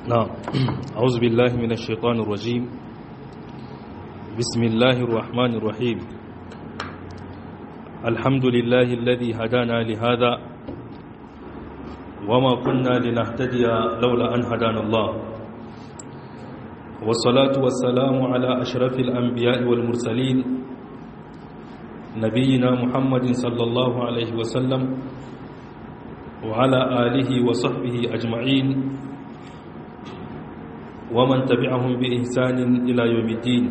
نعم أعوذ بالله من الشيطان الرجيم بسم الله الرحمن الرحيم الحمد لله الذي هدانا لهذا وما كنا لنهتدي لولا أن هدانا الله والصلاة والسلام على أشرف الأنبياء والمرسلين نبينا محمد صلى الله عليه وسلم وعلى آله وصحبه أجمعين ومن تبعهم بإحسان إلى يوم الدين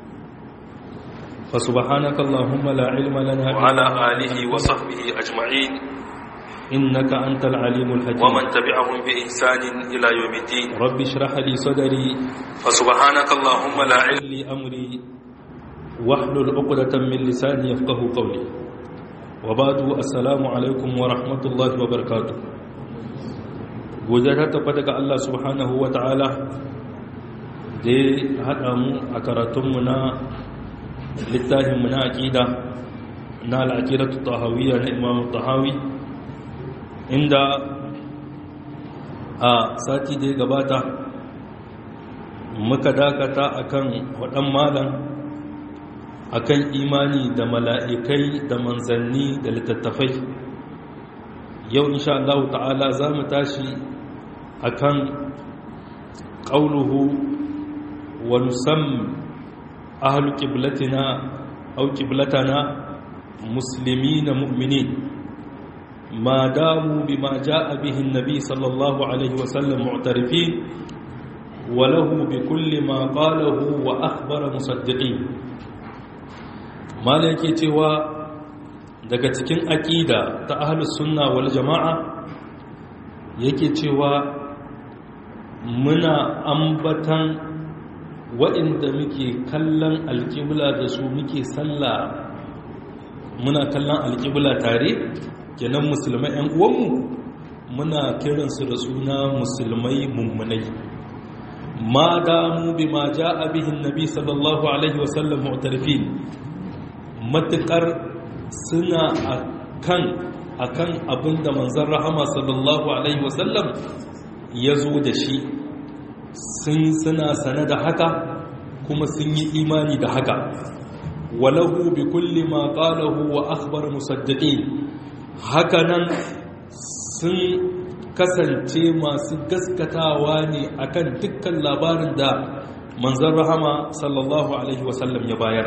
فسبحانك اللهم لا علم لنا وعلى آله وصحبه أجمعين إنك أنت العليم الحكيم ومن تبعهم بإحسان إلى يوم الدين رب اشرح لي صدري فسبحانك اللهم لا علم ويسر لي أمري واحلل عقدة من لساني يفقه قولي وبعد السلام عليكم ورحمة الله وبركاته godiya ta tabbata ga Allah subhanahu wa ta'ala da ya haɗa mu a karatunmu na littafinmu na aƙida na al'aƙidatu tahawiyya na imamu tahawi inda a sati da ya gabata muka dakata akan waɗan malam akan imani da mala'ikai da manzanni da littattafai yau insha Allah ta'ala za mu tashi akan ƙauluhu wa nusam ahlu qiblatina aw qiblatana muslimina mu'minin ma damu bima jaa bihi an-nabi sallallahu alaihi wa sallam mu'tarifin wa lahu bi kulli ma qalahu wa akhbara musaddiqin mala yake cewa daga cikin aƙida ta ahlus sunna wal jama'a yake cewa muna ambatan waɗanda muke kallon alƙibla da su muke sallah muna kallon alƙibla tare kenan musulmai 'yan uwanmu muna kiransu da suna musulmai mummunai ma damu bi ma ja abihin nabi sallallahu alaihi wasallam mu'tarifin matuƙar suna akan akan abinda manzon rahama sallallahu alaihi wasallam ya zo da shi sun suna sane da haka kuma sun yi imani da haka walahu bi kulli ma qalahu wa akhbar musaddiqin hakanan sun kasance masu gaskatawa ne akan dukkan labarin da manzon rahama sallallahu alaihi wasallam ya bayar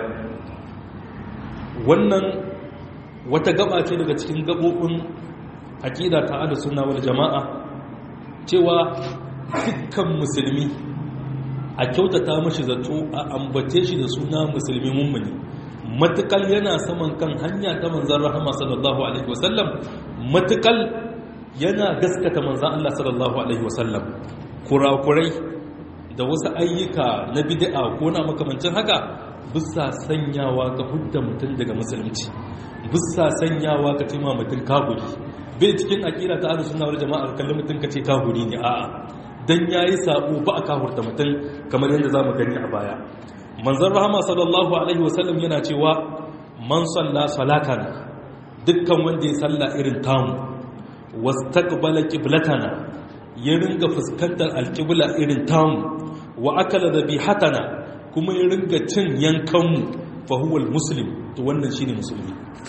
wannan wata gaba ce daga cikin gabobin aqida ta ahlus sunna wal jamaa cewa dukkan musulmi a kyautata mashi zato a ambace shi da suna musulmi mummuni matukal yana saman kan hanya ta manzan rahama sallallahu alaihi wasallam matukal yana gaskata manzan Allah sallallahu alaihi wasallam kurakurai da wasu ayyuka na bid'a ko na makamancin haka bisa sanyawa ga hudda mutum daga musulunci bisa sanyawa ka cima mutum kaguri bai cikin akira ta ahlus sunna wal jama'a kallon mutum kace kaguri ne a'a dan yayi sabo ba a kahurta mutum kamar yadda zamu gani a baya manzon rahama sallallahu alaihi wasallam yana cewa man salla salatan dukkan wanda ya salla irin tamu wastaqbala qiblatana ya ringa fuskantar alqibla irin tamu wa akala dhabihatana kuma ya ringa cin yankanmu fa huwa almuslim to wannan shine musulmi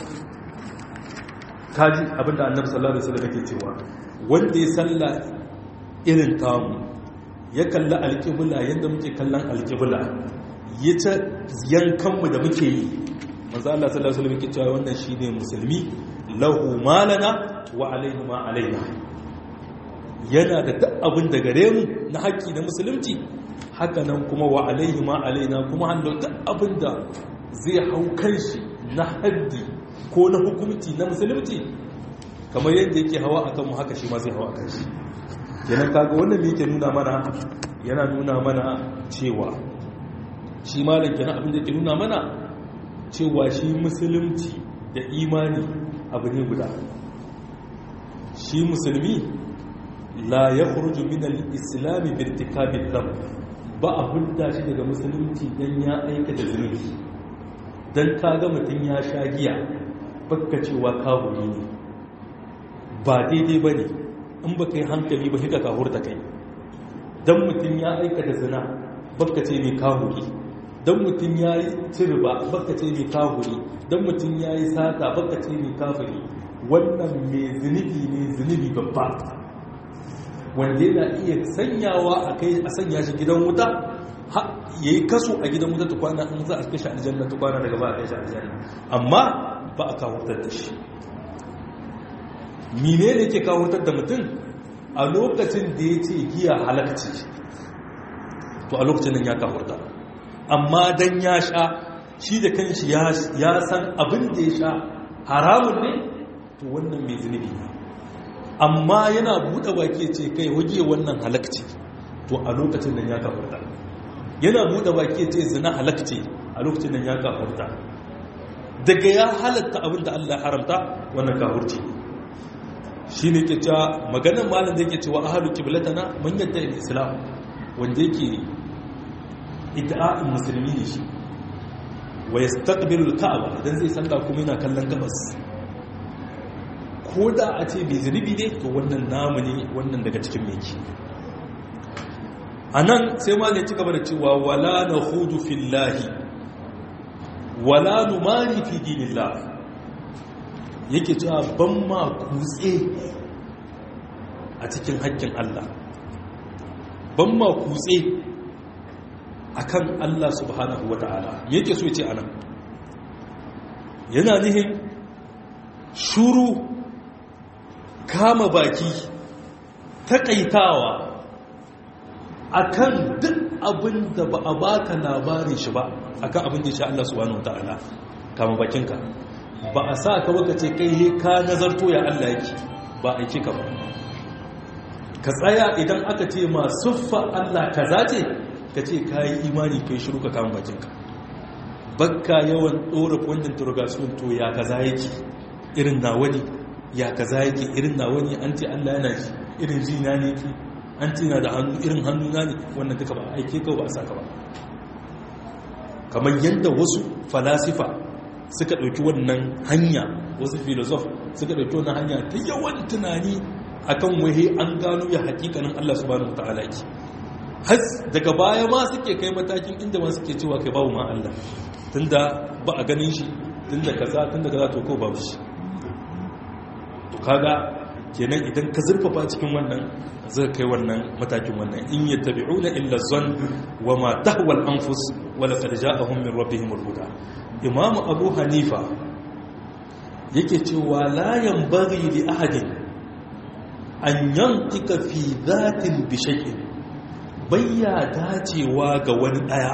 kaji abinda annabi sallallahu alaihi wasallam yake cewa wanda ya salla irin tamu ya kalla alƙibla yadda muke kallon alƙibla ya ta yankanmu da muke yi maza Allah sallallahu alaihi wasallam yake cewa wannan shine musulmi lahu malana wa alaihi ma alaina yana da duk abin da gare mu na haƙƙi na musulunci haka nan kuma wa alaihi ma alaina kuma hannun duk abin da zai hau kanshi na haddi ko na hukumci na musulunci kamar yadda yake hawa a kanmu haka shi ma zai hawa a kanshi yanar kaga wannan ne yake nuna mana yana nuna mana cewa shi malam kenan abin da yake nuna mana cewa shi musulunci da imani abu ne guda shi musulmi la ya kuruju min al-islami bi irtikabi dhanb ba a hulda shi daga musulunci dan ya aikata zunubi dan kaga mutum ya sha giya bakka cewa kafiri ne ba daidai bane in ba ka yi hankali ba hika kahur da kai dan mutum ya aikata zina baka ce mai kahuri dan mutum ya yi cirba baka ce mai kahuri dan mutum ya yi sata baka ce mai kafiri wannan mai zunubi ne zunubi babba wanda yana iya sanyawa a kai a sanya shi gidan wuta ya yi kaso a gidan wuta tukwana in za a kai shi aljanna tukwana daga ba a kai shi aljanna amma ba a kawurtar da shi mine ne ke kawurtar da mutum a lokacin da ya ce giya halakci to a lokacin nan ya kawurta amma dan ya sha shi da kanshi ya san abin da ya sha haramun ne to wannan mai zunubi ne amma yana buɗe baki ce kai waje wannan halakci to a lokacin nan ya kawurta yana buɗe baki ce zina halakci a lokacin nan ya kawurta daga ya halatta abin da Allah haramta wannan kawurci shi ne ke cewa maganin malin da yake cewa ahalu kiblatana man yadda islam wanda yake ida'in musulmi ne shi wa yastaqbilu al-ka'aba idan zai salla kuma yana kallon gabas ko da a ce bai zunubi ne to wannan namu ne wannan daga cikin meki anan sai malin ci gaba da cewa wala nakhudu fillahi wala numari fi dinillah yake cewa ban ma kutse a cikin haƙƙin Allah ban ma kutse akan Allah subhanahu wata'ala yake so ce anan yana nihin shuru kama baki taƙaitawa akan duk abin da ba a baka labarin shi ba akan abin da ya sha Allah subhanahu wata'ala kama bakinka ba a sa ka baka ce kai ka nazarto ya Allah yake ba aiki ka ba ka tsaya idan aka ce ma suffa Allah kaza ce ka ce ka yi imani kai shiru ka kama bakinka bakka yawan ɗora wannan turgasuwan to ya kaza yake irin na wani ya kaza yake irin na wani an ce Allah yana ji irin ji na ne ki an ce na da hannu irin hannu na ne wannan duka ba aike ka ba a saka ba kamar yadda wasu falasifa suka ɗauki wannan hanya wasu filosof suka ɗauki wannan hanya ta yawan tunani akan wahe an gano ya hakikanin Allah subhanahu wataala ki has daga baya ma suke kai matakin inda ma suke cewa kai babu ma Allah tunda ba a ganin shi tunda kaza tunda kaza to ko babu shi to kaga kenan idan ka zurfafa cikin wannan zai kai wannan matakin wannan in yattabi'una illa zan wa ma tahwa al-anfus wa laqad ja'ahum min rabbihim al-huda imam abu hanifa yake cewa la yanbaghi li ahadin an yantika fi dhatin bi shay'in bayya dacewa ga wani daya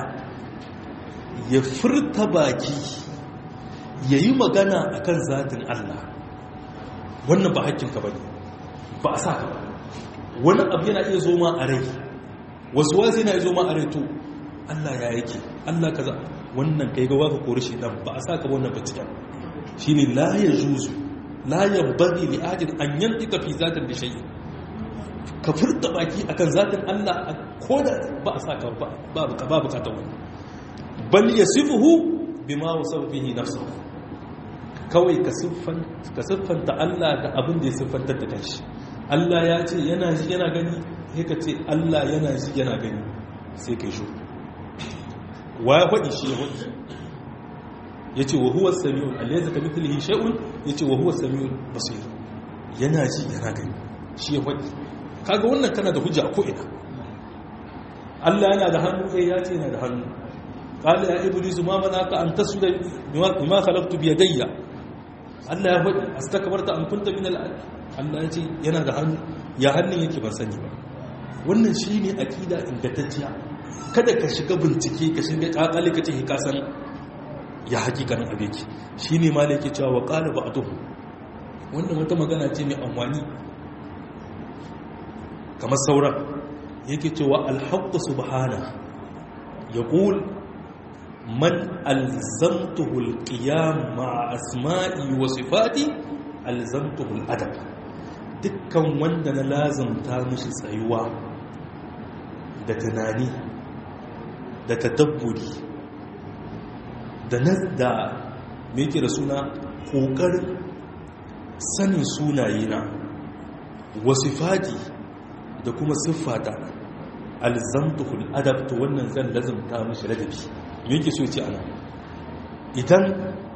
ya furta baki yayi magana akan zatin Allah wannan ba hakkinka bane ba a sa ka ba wani abu yana iya zo ma a rai wasu wasu yana iya zo ma a rai to Allah ya yake Allah kaza wannan kai ga waka kori shi dan ba a sa ka wannan binciken shine la yajuzu la yanbaghi li ahadin an yantika fi zatin da shay'in ka furta baki akan zatin Allah ko da ba a sa ka ba babu ka babu ka ta wannan bal yasifuhu bima wasafa bihi nafsuhu kawai ka siffanta Allah da abin da ya siffantar da kanshi Allah ya ce yana ji yana gani sai ka ce Allah yana ji yana gani sai ka yi shi wa ya faɗi shi ya faɗi ya ce wa huwa sami'un alaysa ka mithlihi shay'un ya ce wa huwa sami'un basir yana ji yana gani shi ya faɗi kaga wannan kana da hujja ko ina Allah yana da hannu eh ya ce yana da hannu qala ya iblis ma manaka an tasjuda bima khalaqtu bi yadayya Allah ya faɗi astakbarta an kunta min al Allah ya ce yana da hannu ya hannun yake ban sani ba wannan shine akida ingantacciya kada ka shiga bincike ka shiga kakali ka ce ka san ya hakikanin abeki shine ma da yake cewa wa qala ba'dhum wannan wata magana ce mai amfani kamar sauran yake cewa al-haqqu subhana yaqul man alzamtuhu alqiyam ma'a asma'i wa sifati alzamtuhu aladab dukkan wanda na lazamta mishi tsayuwa da tunani da tadabburi da da me yake da suna kokarin sanin sunayena wa sifati da kuma siffata alzamtuhul adab to wannan zan lazumta mishi ladabi me yake so ya ce ana idan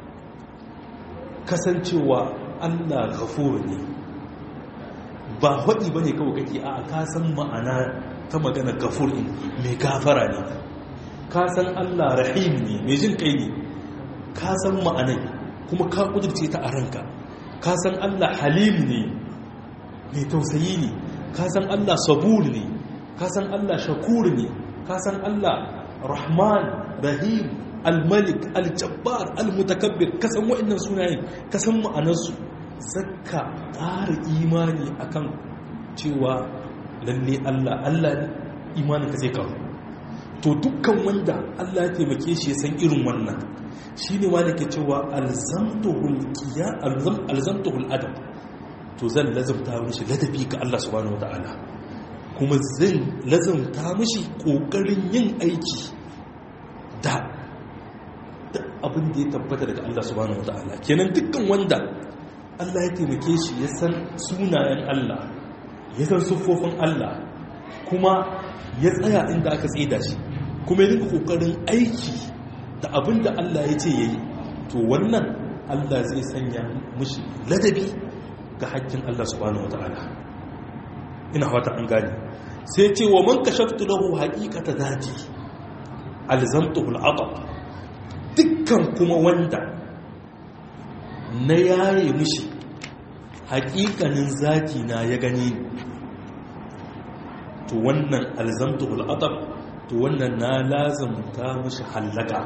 kasancewa Allah ghafur ne ba haɗi ba ne kawai kake a ka san ma'ana ta magana gafur in mai gafara ne ka san Allah rahim ne mai jin kai ne ka san ma'anai kuma ka kudurce ta a ranka ka san Allah halim ne mai tausayi ne ka san Allah sabur ne ka san Allah shakur ne ka san Allah rahman rahim al-malik al-jabbar al-mutakabbir ka san wa'annan sunayen ka san ma'anarsu zakka ƙara imani akan cewa lalle Allah Allah imanin ka zai kawo to dukkan wanda Allah ya taimake shi ya san irin wannan shine ma ke cewa alzamtuhul qiya alzamtuhul adab to zan lazumta mishi ladabi ga Allah subhanahu wataala kuma zan lazumta mishi kokarin yin aiki da abin da ya tabbata daga Allah subhanahu wataala kenan dukkan wanda Allah ya taimake shi ya san sunayen Allah ya san siffofin Allah kuma ya tsaya inda aka tsida shi kuma ya rika kokarin aiki da abin da Allah ya ce yayi to wannan Allah zai sanya mushi ladabi ga haƙƙin Allah subhanahu wataala ina fata an gane sai ce wa man kashaftu lahu haqiqata zati alzamtuhu al'atab dukkan kuma wanda na yaye mishi hakikanin zaki na ya gani to wannan alzamtul atab to wannan na lazamta mishi hallaka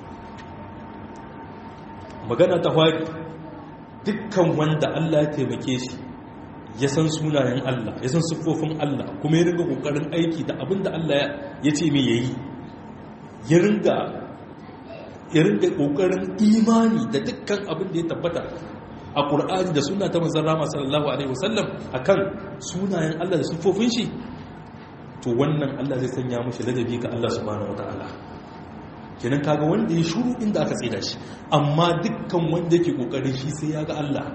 magana ta fari dukkan wanda Allah ya taimake shi ya san sunayen Allah ya san siffofin Allah kuma ya ringa kokarin aiki da abinda Allah ya ce mai yayi ya ringa ya ringa kokarin imani da dukkan abin da ya tabbata a ƙur'ani da suna ta manzan rama sallallahu alaihi wasallam a kan sunayen Allah da siffofin shi to wannan Allah zai sanya mashi ladabi ga Allah subhanahu wa ta'ala kenan kaga wanda ya shuru inda aka tsida shi amma dukkan wanda yake kokarin shi sai ya ga Allah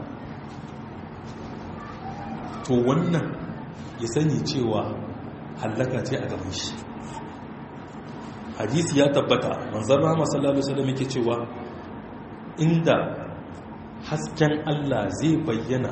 to wannan ya sani cewa hallaka ce a gaban shi hadisi ya tabbata manzan rama sallallahu alaihi wasallam yake cewa inda hasken Allah zai bayyana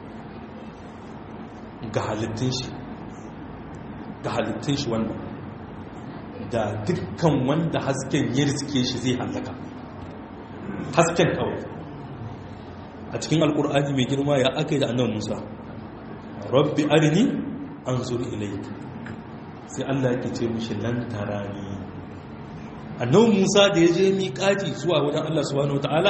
ga halittun shi ga halittun shi wannan da dukkan wanda hasken ya riske shi zai hallaka hasken kawai a cikin alkur'ani mai girma ya aka yi da annabi musa rabbi arini an zuri ilai sai Allah yake ce mishi lan tarani annabi musa da ya je miƙati zuwa wajen Allah subhanahu wataala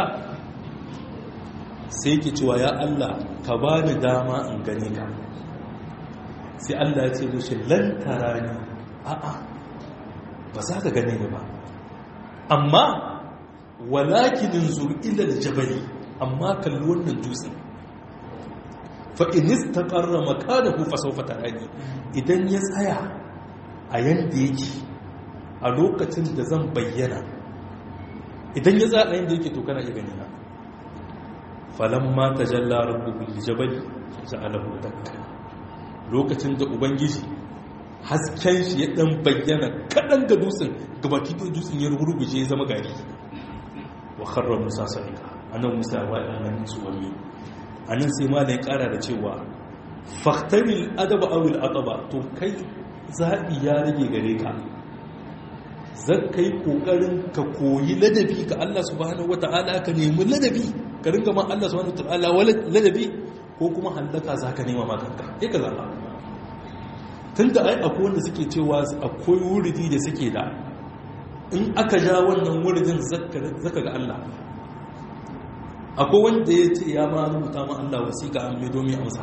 sai ke cewa ya Allah ka ba ni dama in gane ka sai Allah ya ce mishi lantara ni a'a ba za ka gane ni ba amma walakinin zur'ila da jabali amma kalli wannan dutsen fa'inis ta ƙarra makanahu fasaufa tarani idan ya tsaya a yadda yake a lokacin da zan bayyana idan ya tsaya a yadda yake to kana iya gani na falamma tajalla rabbuhu liljabali ja'alahu dakka lokacin da ubangiji hasken shi ya dan bayyana kadan ga dutsen gabaki da dutsen ya ruguje ya zama gari wa kharra musa sa'ika anan musa wa anan suwami anan sai ma ya kara da cewa fahtaril adaba aw al ataba to kai zabi ya rage gare ka zan kai kokarin ka koyi ladabi ga Allah subhanahu wataala ka nemi ladabi ka ringa ma Allah subhanahu wataala ladabi ko kuma hallaka zaka nema ma kanka sai ka zaba tunda ai akwai wanda suke cewa akwai wuridi da suke da in aka ja wannan wuridin zaka ga Allah akwai wanda ya ce ya ma rubuta ma Allah wasiƙa an mai domin amsa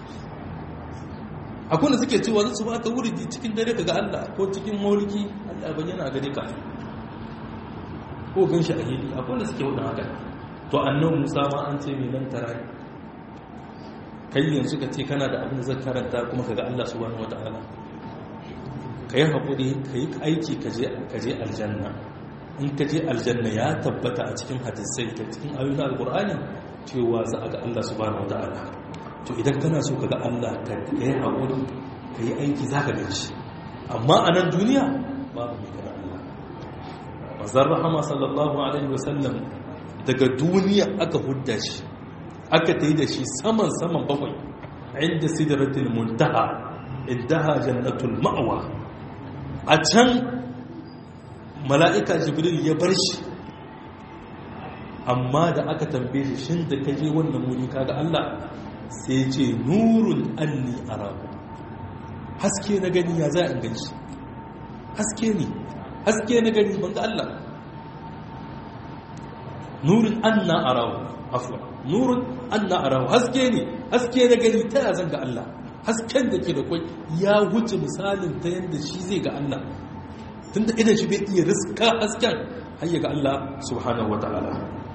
akwai wanda suke cewa zai su ba ka wuridi cikin dare ka ga Allah ko cikin mauliki Allah bayyana a gare ka ko gan shi a hili akwai wanda suke wadda haka to annan musa ma an ce mai nan tara kai yanzu ka ce kana da abin da zai karanta kuma ka ga Allah subhanahu wata'ala ka yi haƙuri ka yi aiki ka je aljanna in ka je aljanna ya tabbata a cikin hadisai da cikin ayyukan alƙur'ani cewa za a ga Allah subhanahu wata'ala to idan kana so ka ga Allah ka yi haƙuri ka yi aiki za ka gan shi amma a nan duniya babu mai ganin Allah mazar rahama sallallahu alaihi wasallam daga duniya aka hudda shi aka ta yi da shi saman saman bakwai inda sidratul muntaha indaha jannatul ma'wa a can mala'ika jibril ya bar shi amma da aka tambaye shi shin da kaje wannan wuri kaga Allah sai ce nurun anni arabu haske na gani ya za a gani shi haske ne haske na gani ban ga Allah nurin anna arahu afwa nurin anna arahu haske ne haske na gani ta ya zan ga Allah hasken da ke da kwai ya wuce misalin ta yadda shi zai ga Allah tunda idan shi bai iya riska hasken har ga Allah subhanahu wataala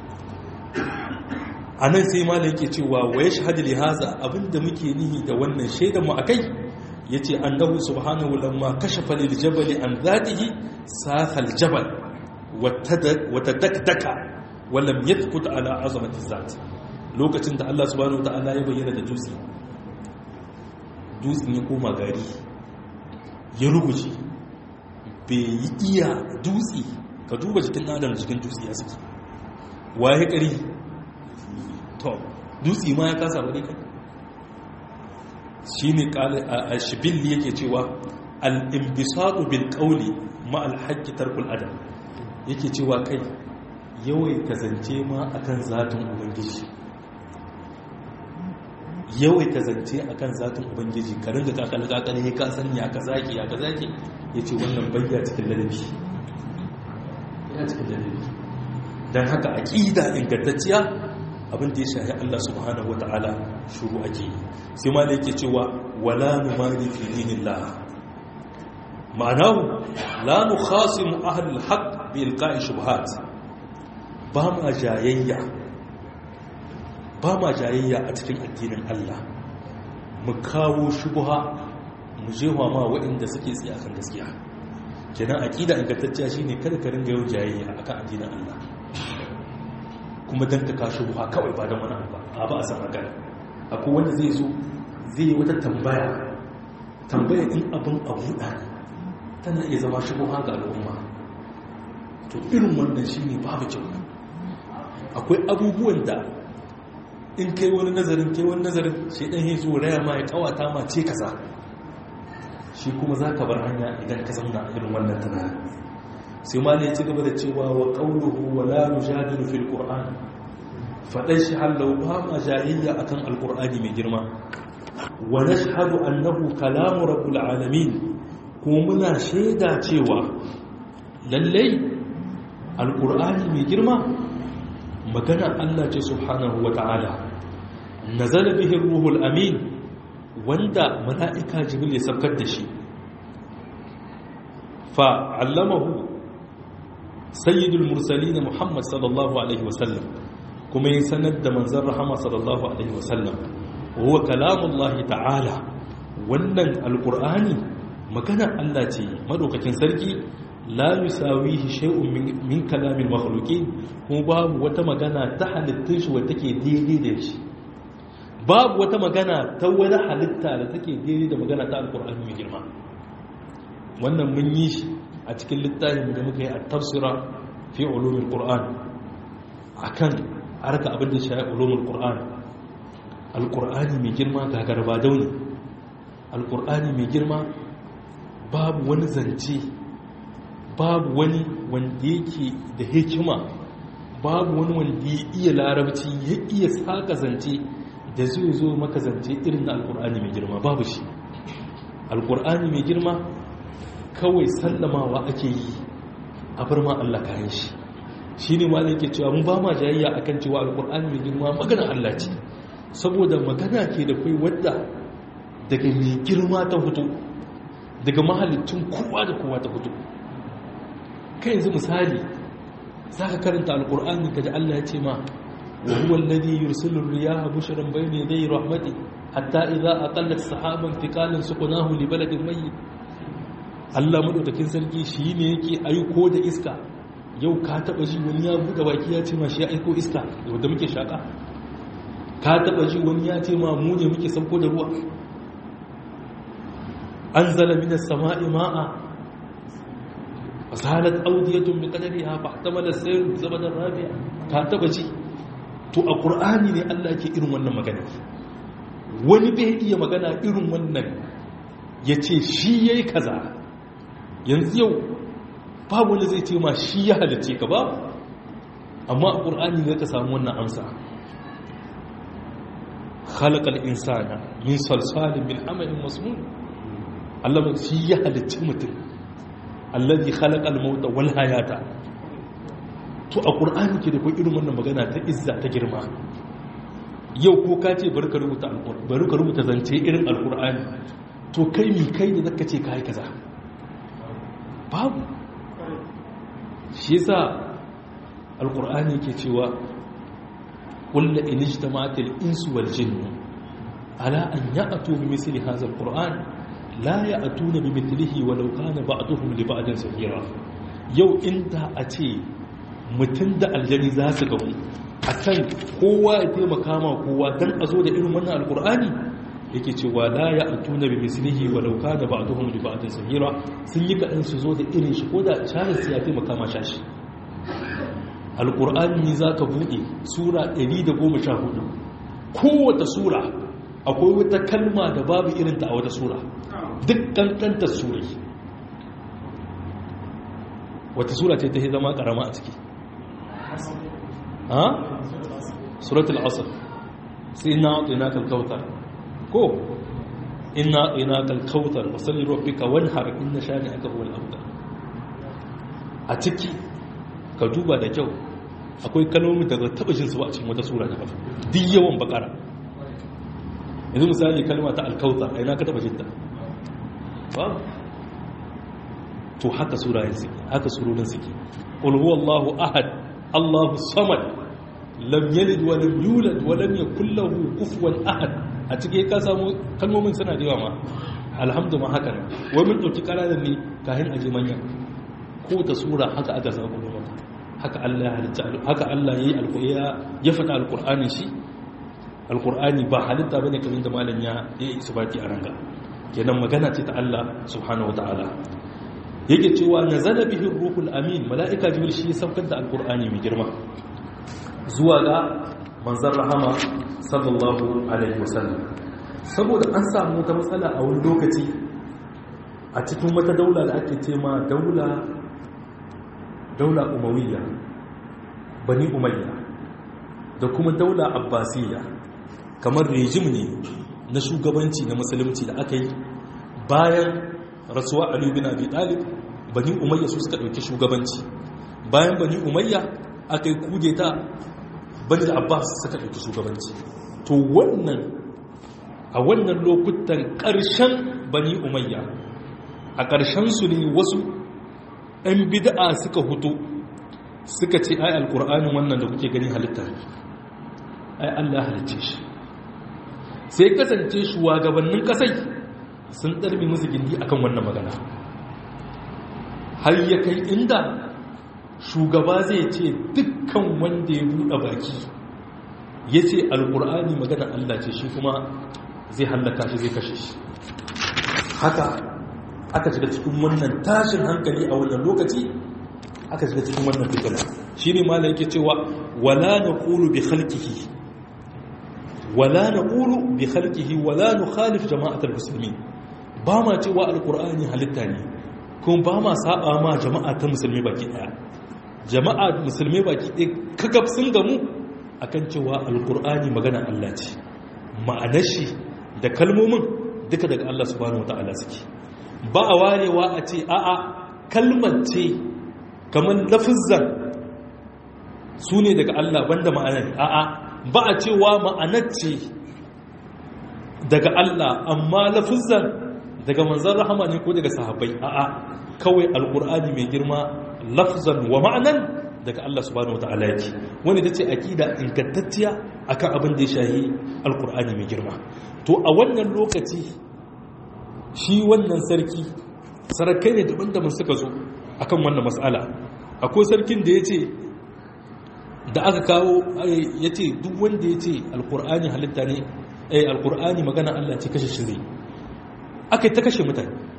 a nan sai malam yake cewa wa ya shahadu li haza abinda muke nihi da wannan shaidan mu akai yace annahu subhanahu lamma kashafa lil jabali an dhatihi saha al jabal wa tadaddaka wa lam yathbut ala azamati zat lokacin da Allah subhanahu wataala ya bayyana da dutse dutsen ya koma gari ya rubuce bai yi iya dutse ka duba jikin adam jikin dutse ya suke waye kari to dutse ma ya kasa wani kai shi ne a shibilli yake cewa al'imbisatu bil ƙauli ma'alhaƙi tarkul adam yake cewa kai yawai ka zance ma akan zatin ubangiji yawai ka zance akan zatin ubangiji ka ringa kakal-kakal ya ka sani ya ka zaki ya ka zaki ya ce wannan bayya cikin ladabi ya cikin ladabi don haka aƙida ingantacciya abin da ya shahi Allah subhanahu wa ta'ala shuru ake yi sai ma da yake cewa wala numari fi dinillah ma'anahu la nukhasimu ahlul haqq bi ilqa'i shubhat ba ma jayayya ba ma jayayya a cikin addinin Allah mu kawo shubha mu jewa ma waɗanda suke tsaye akan gaskiya kenan aqida ingantacciya shine kada ka ringa yau jayayya akan addinin Allah kuma don ka kashe buha kawai ba don wani abu a ba a san magana akwai wanda zai zo zai yi wata tambaya tambaya in abin a buɗa ne tana iya zama shi buha ga al'umma to irin wannan shi ne babu kyau akwai abubuwan da in kai wani nazarin kai wani nazarin shi ɗan ya zo raya ma ya kawata ma ce kaza shi kuma za ka bar hanya idan ka zauna irin wannan tunanin sai ma ne ci gaba da cewa wa ƙaunuhu wa la nujadilu fil qur'an faɗan shi hallau ba ma jayayya akan alqur'ani mai girma wa nashhadu annahu kalamu rabbul alamin kuma muna shaida cewa lallai alqur'ani mai girma magana Allah ce subhanahu wa ta'ala nazala bihi ruhul amin wanda mala'ika jibril ya saukar da shi fa allamahu sayyidul mursalin muhammad sallallahu alaihi wasallam kuma yin sanar da manzan rahama sallallahu alaihi wasallam huwa kalamullahi ta'ala wannan alqur'ani maganar Allah ce madaukakin sarki la yusawihi shay'un min kalamil makhluqin kuma babu wata magana ta halittun shi wanda take daidai da shi babu wata magana ta wani halitta da take daidai da magana ta alqur'ani mai girma wannan mun yi shi a cikin littafin da muka yi a tafsira fi ulumin qur'an akan harka abin da shi ulumin qur'an alqur'ani mai girma ga garba dauni alqur'ani mai girma babu wani zance babu wani wanda yake da hikima babu wani wanda ya iya larabci ya iya saka zance da zai zo maka zance irin na alqur'ani mai girma babu shi alqur'ani mai girma kawai sallamawa ake yi a bar ma Allah kayan shi shi ne ma yake cewa mun ba ma jayayya akan cewa alkur'ani mai girma magana Allah ce saboda magana ke da kai wadda daga mai girma ta fito daga mahalicin kowa da kowa ta fito kai yanzu misali za ka karanta alkur'ani kaji Allah ya ce ma wa huwa alladhi yursilu riyaha bushran bayna yaday rahmati hatta idza aqallat sahaban thiqalan suqnahu li baladin mayyit Allah madaukakin sarki shi ne yake aiko da iska yau ka taba ji wani ya buɗe baki ya ce ma shi ya aiko iska wanda muke shaka ka taba ji wani ya ce ma mu ne muke sauko da ruwa anzala minas sama'i ma'a fasalat awdiyatun bi qadariha fa ihtamala sayr bi zabadan rabi'a ka taba ji to a qur'ani ne Allah yake irin wannan magana wani bai iya magana irin wannan yace shi yayi kaza yanzu yau babu wanda zai ce ma shi ya halice ka ba amma a qur'ani ne ka samu wannan amsa khalaqal insana min salsalin min hamalin masnun Allah shi ya halicci mutum allazi khalaqal mauta wal hayata to a qur'ani ke da ko irin wannan magana ta izza ta girma yau ko ka ce bari ka rubuta alqur'ani bari ka rubuta zance irin alqur'ani to kai mi kai da zaka ce kai kaza babu shi yasa alqur'ani yake cewa qul la in ijtama'atil insu wal jinnu ala an ya'tu bi misli hadha alqur'an la ya atuna bi mithlihi walau kana ba'duhum li ba'din sahira yau inda a ce mutum da aljani za su gamu akan kowa ya taimaka ma kowa dan a zo da irin wannan alkur'ani yake cewa la ya atuna bi mislihi walau kana ba'duhum li ba'din sahira sun yi kadan su zo da irin shi ko da shahin su ya taimaka ma shashi alkur'ani zaka bude sura 114 kowace sura akwai wata kalma da babu irinta a wata sura duk kankantar surai wata sura ce ta yi zama karama a ciki ha? suratul asr sai ina ina kalkautar ko ina ina kalkautar wasalli rabbika wanhar inna shani aka huwal abda a ciki ka duba da kyau akwai kalmomi da taba jin su ba a cikin wata sura da kafa duk yawan bakara yanzu misali kalma ta alkautar a ina ka taba jinta ba to haka surayen suke haka surorin suke qul huwallahu ahad allahu samad lam yalid wa lam yulad wa lam yakul lahu kufuwan ahad a cikin ka samu kalmomin suna da yawa ma alhamdu ma haka wai mun dauki karanan ne kahin aje manya ko ta sura haka aka samu mata haka Allah ya halitta haka Allah yayi alqur'ani ya fada alqur'ani shi alqur'ani ba halitta bane kamar da malam ya yi isbati a ranga kenan magana ce ta Allah subhanahu wataala yake cewa nazala bihi ruhul amin malaika jibril shi ya saukar da alqur'ani mai girma zuwa ga manzon rahama sallallahu alaihi wasallam saboda an samu wata matsala a wani lokaci a cikin wata daula da ake ce ma daula daula umawiyya bani umayya da kuma daula abbasiyya kamar rejim ne na shugabanci na musulunci da aka yi bayan rasuwa Ali bin Abi Talib bani Umayya su suka dauki shugabanci bayan bani Umayya aka yi kudeta bani Abbas suka dauki shugabanci to wannan a wannan lokutan ƙarshen bani Umayya a ƙarshen su ne wasu ɗan bid'a suka hutu suka ce ai alƙur'anin wannan da kuke gani halitta ai Allah halicce shi sai kasance shugabannin kasai sun ɗarbi musu gindi akan wannan magana har ya kai inda shugaba zai ce dukkan wanda ya buɗe baki ya ce alƙur'ani magana Allah ce shi kuma zai hallaka shi zai kashe shi haka aka shiga cikin wannan tashin hankali a wannan lokaci aka shiga cikin wannan fitina shi ne ma yake cewa wala na ƙulu bi halkihi wala na ƙulu bi halkihi wala nu khalif jama'atar musulmi ba ma cewa alƙur'ani halitta ne kuma ba ma saba ma jama'a ta musulmi baki ɗaya jama'a musulmi baki ɗaya kakaf sun gamu akan cewa alƙur'ani magana Allah ce ma'anar shi da kalmomin duka daga Allah subhanahu wa ta'ala suke ba a warewa a ce a'a kalmar ce kamar lafizan su ne daga Allah banda ma'anar a'a ba a cewa ma'anar ce daga Allah amma lafizan daga manzan rahama ne ko daga sahabbai a'a kawai alkur'ani mai girma lafzan wa ma'anan daga Allah subhanahu wata'ala yake wani ta ce akida ingantacciya akan abin da ya shahi alkur'ani mai girma to a wannan lokaci shi wannan sarki sarakai ne daban-daban suka zo akan wannan matsala akwai sarkin da ya ce da aka kawo ya ce duk wanda ya ce alkur'ani halitta ne eh alkur'ani magana Allah ce kashe shi zai aka yi ta kashe mutane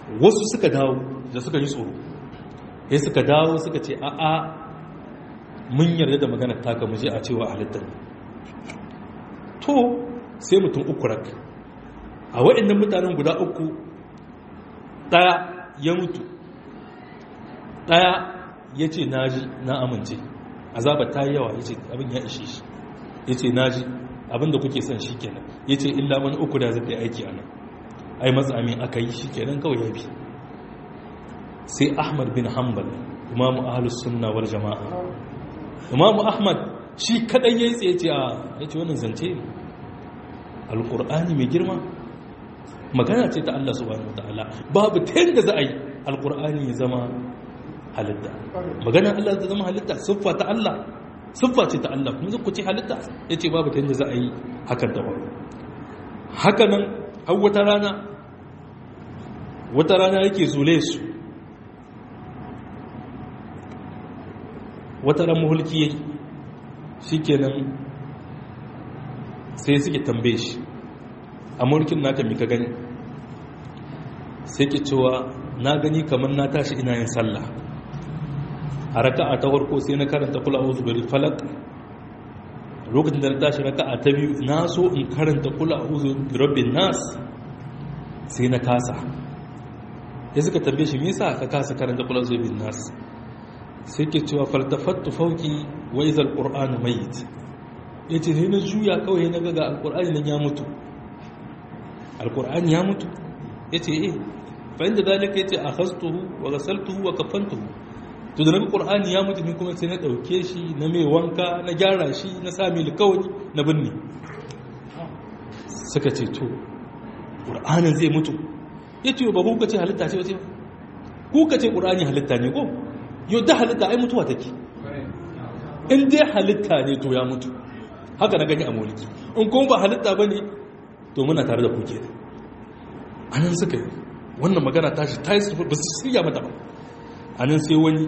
wasu suka dawo da suka yi tsoro ya suka dawo suka ce a'a mun yarda da maganar taka muje a cewa halittar to sai mutum uku rak a waɗannan mutanen guda uku ɗaya ya mutu ɗaya ya ce naji na amince azaba ta yi yawa ya ce abin ya ishe shi ya ce naji abin da kuke son shi kenan ya ce illa wani uku da zai aiki a nan ai matsami aka yi shi kenan kawai ya bi sai ahmad bin hanbal imamu ahalus sunna wal jama'a imamu ahmad shi kadai yayi tsaye ce a yace wannan zance ne alqur'ani mai girma magana ce ta Allah subhanahu wataala babu ta yanda za a yi alqur'ani ya zama halitta magana Allah ta zama halitta siffa ta Allah siffa ce ta Allah kuma zai ku ce halitta yace babu ta yanda za a yi hakan da wani haka nan har wata rana wata rana yake zule su wata ran muhulki yayi shikenan sai suke tambaye shi a mulkin naka mika gani sai ke cewa na gani kamar na tashi ina yin sallah a raka'a ta farko sai na karanta kula auzu bari falak lokacin da na tashi raka'a ta biyu na so in karanta kula auzu rabbin nas sai na kasa ya suka tambaye shi me yasa ka kasa karanta kula auzu rabbin nas sai ke cewa faltafattu fauki wa izal qur'anu mayit yace sai na juya kawai na ga alqur'ani nan ya mutu alqur'ani ya mutu yace eh fa inda dalika yace akhastuhu wa ghasaltuhu wa kafantuhu to da nabi qur'ani ya mutu ni kuma sai na dauke shi na mai wanka na gyara shi na sa mai likawani na binne suka ce to qur'anin zai mutu yace ba ku ka ce halitta ce wace ku ka ce qur'ani halitta ne ko yau da halitta ai mutuwa take in dai halitta ne to ya mutu haka na gani a mulki in kuma ba halitta ba ne to muna tare da kuke da a nan suka yi wannan magana ta shi ta yi ba su shirya mata ba a nan sai wani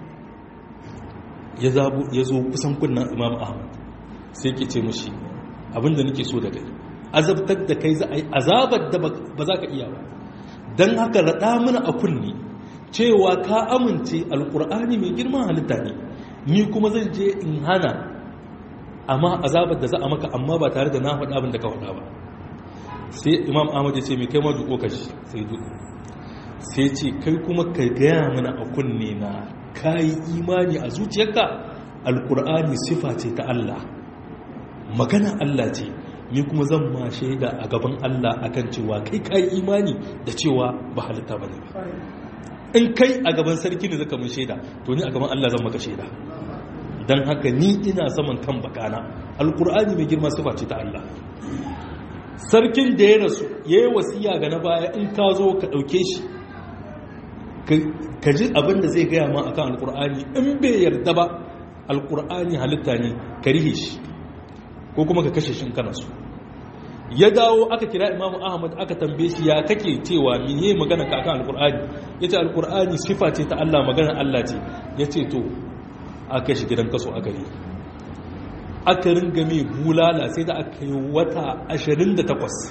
ya zo kusan kunnan imam ahmad sai ke ce mashi abinda nake so da kai azabtar da kai za a yi azabar da ba za ka iya ba don haka raɗa mana a kunni cewa ka amince alkur'ani mai girman halitta ne ni kuma zan je in hana amma azabar da za a maka amma ba tare da na faɗa abin da ka faɗa ba sai imam ahmad ya ce mai kai ma duko ka shi sai duko sai ce kai kuma ka gaya mana a kunne na ka yi imani a zuciyarka alkur'ani sifa ce ta allah magana allah ce ni kuma zan ma shaida a gaban allah akan cewa kai ka yi imani da cewa ba halitta ba ne ba in kai a gaban sarki ne zaka mun shaida to ni a gaban Allah zan maka shaida dan haka ni ina saman kan bakana alqur'ani mai girma sifa ce ta Allah sarkin da ya rasu yayi wasiya ga na baya in ka zo ka dauke shi ka ji abin da zai gaya ma akan alqur'ani in bai yarda ba alqur'ani halitta ne ka rihe shi ko kuma ka kashe shi in kana so ya dawo aka kira imamu ahmad aka tambaye shi ya kake cewa mene magana ka akan alkur'ani yace alkur'ani sifa ce ta Allah magana Allah ce yace to aka shi gidan kaso aka yi aka ringa mai bulala sai da aka yi wata 28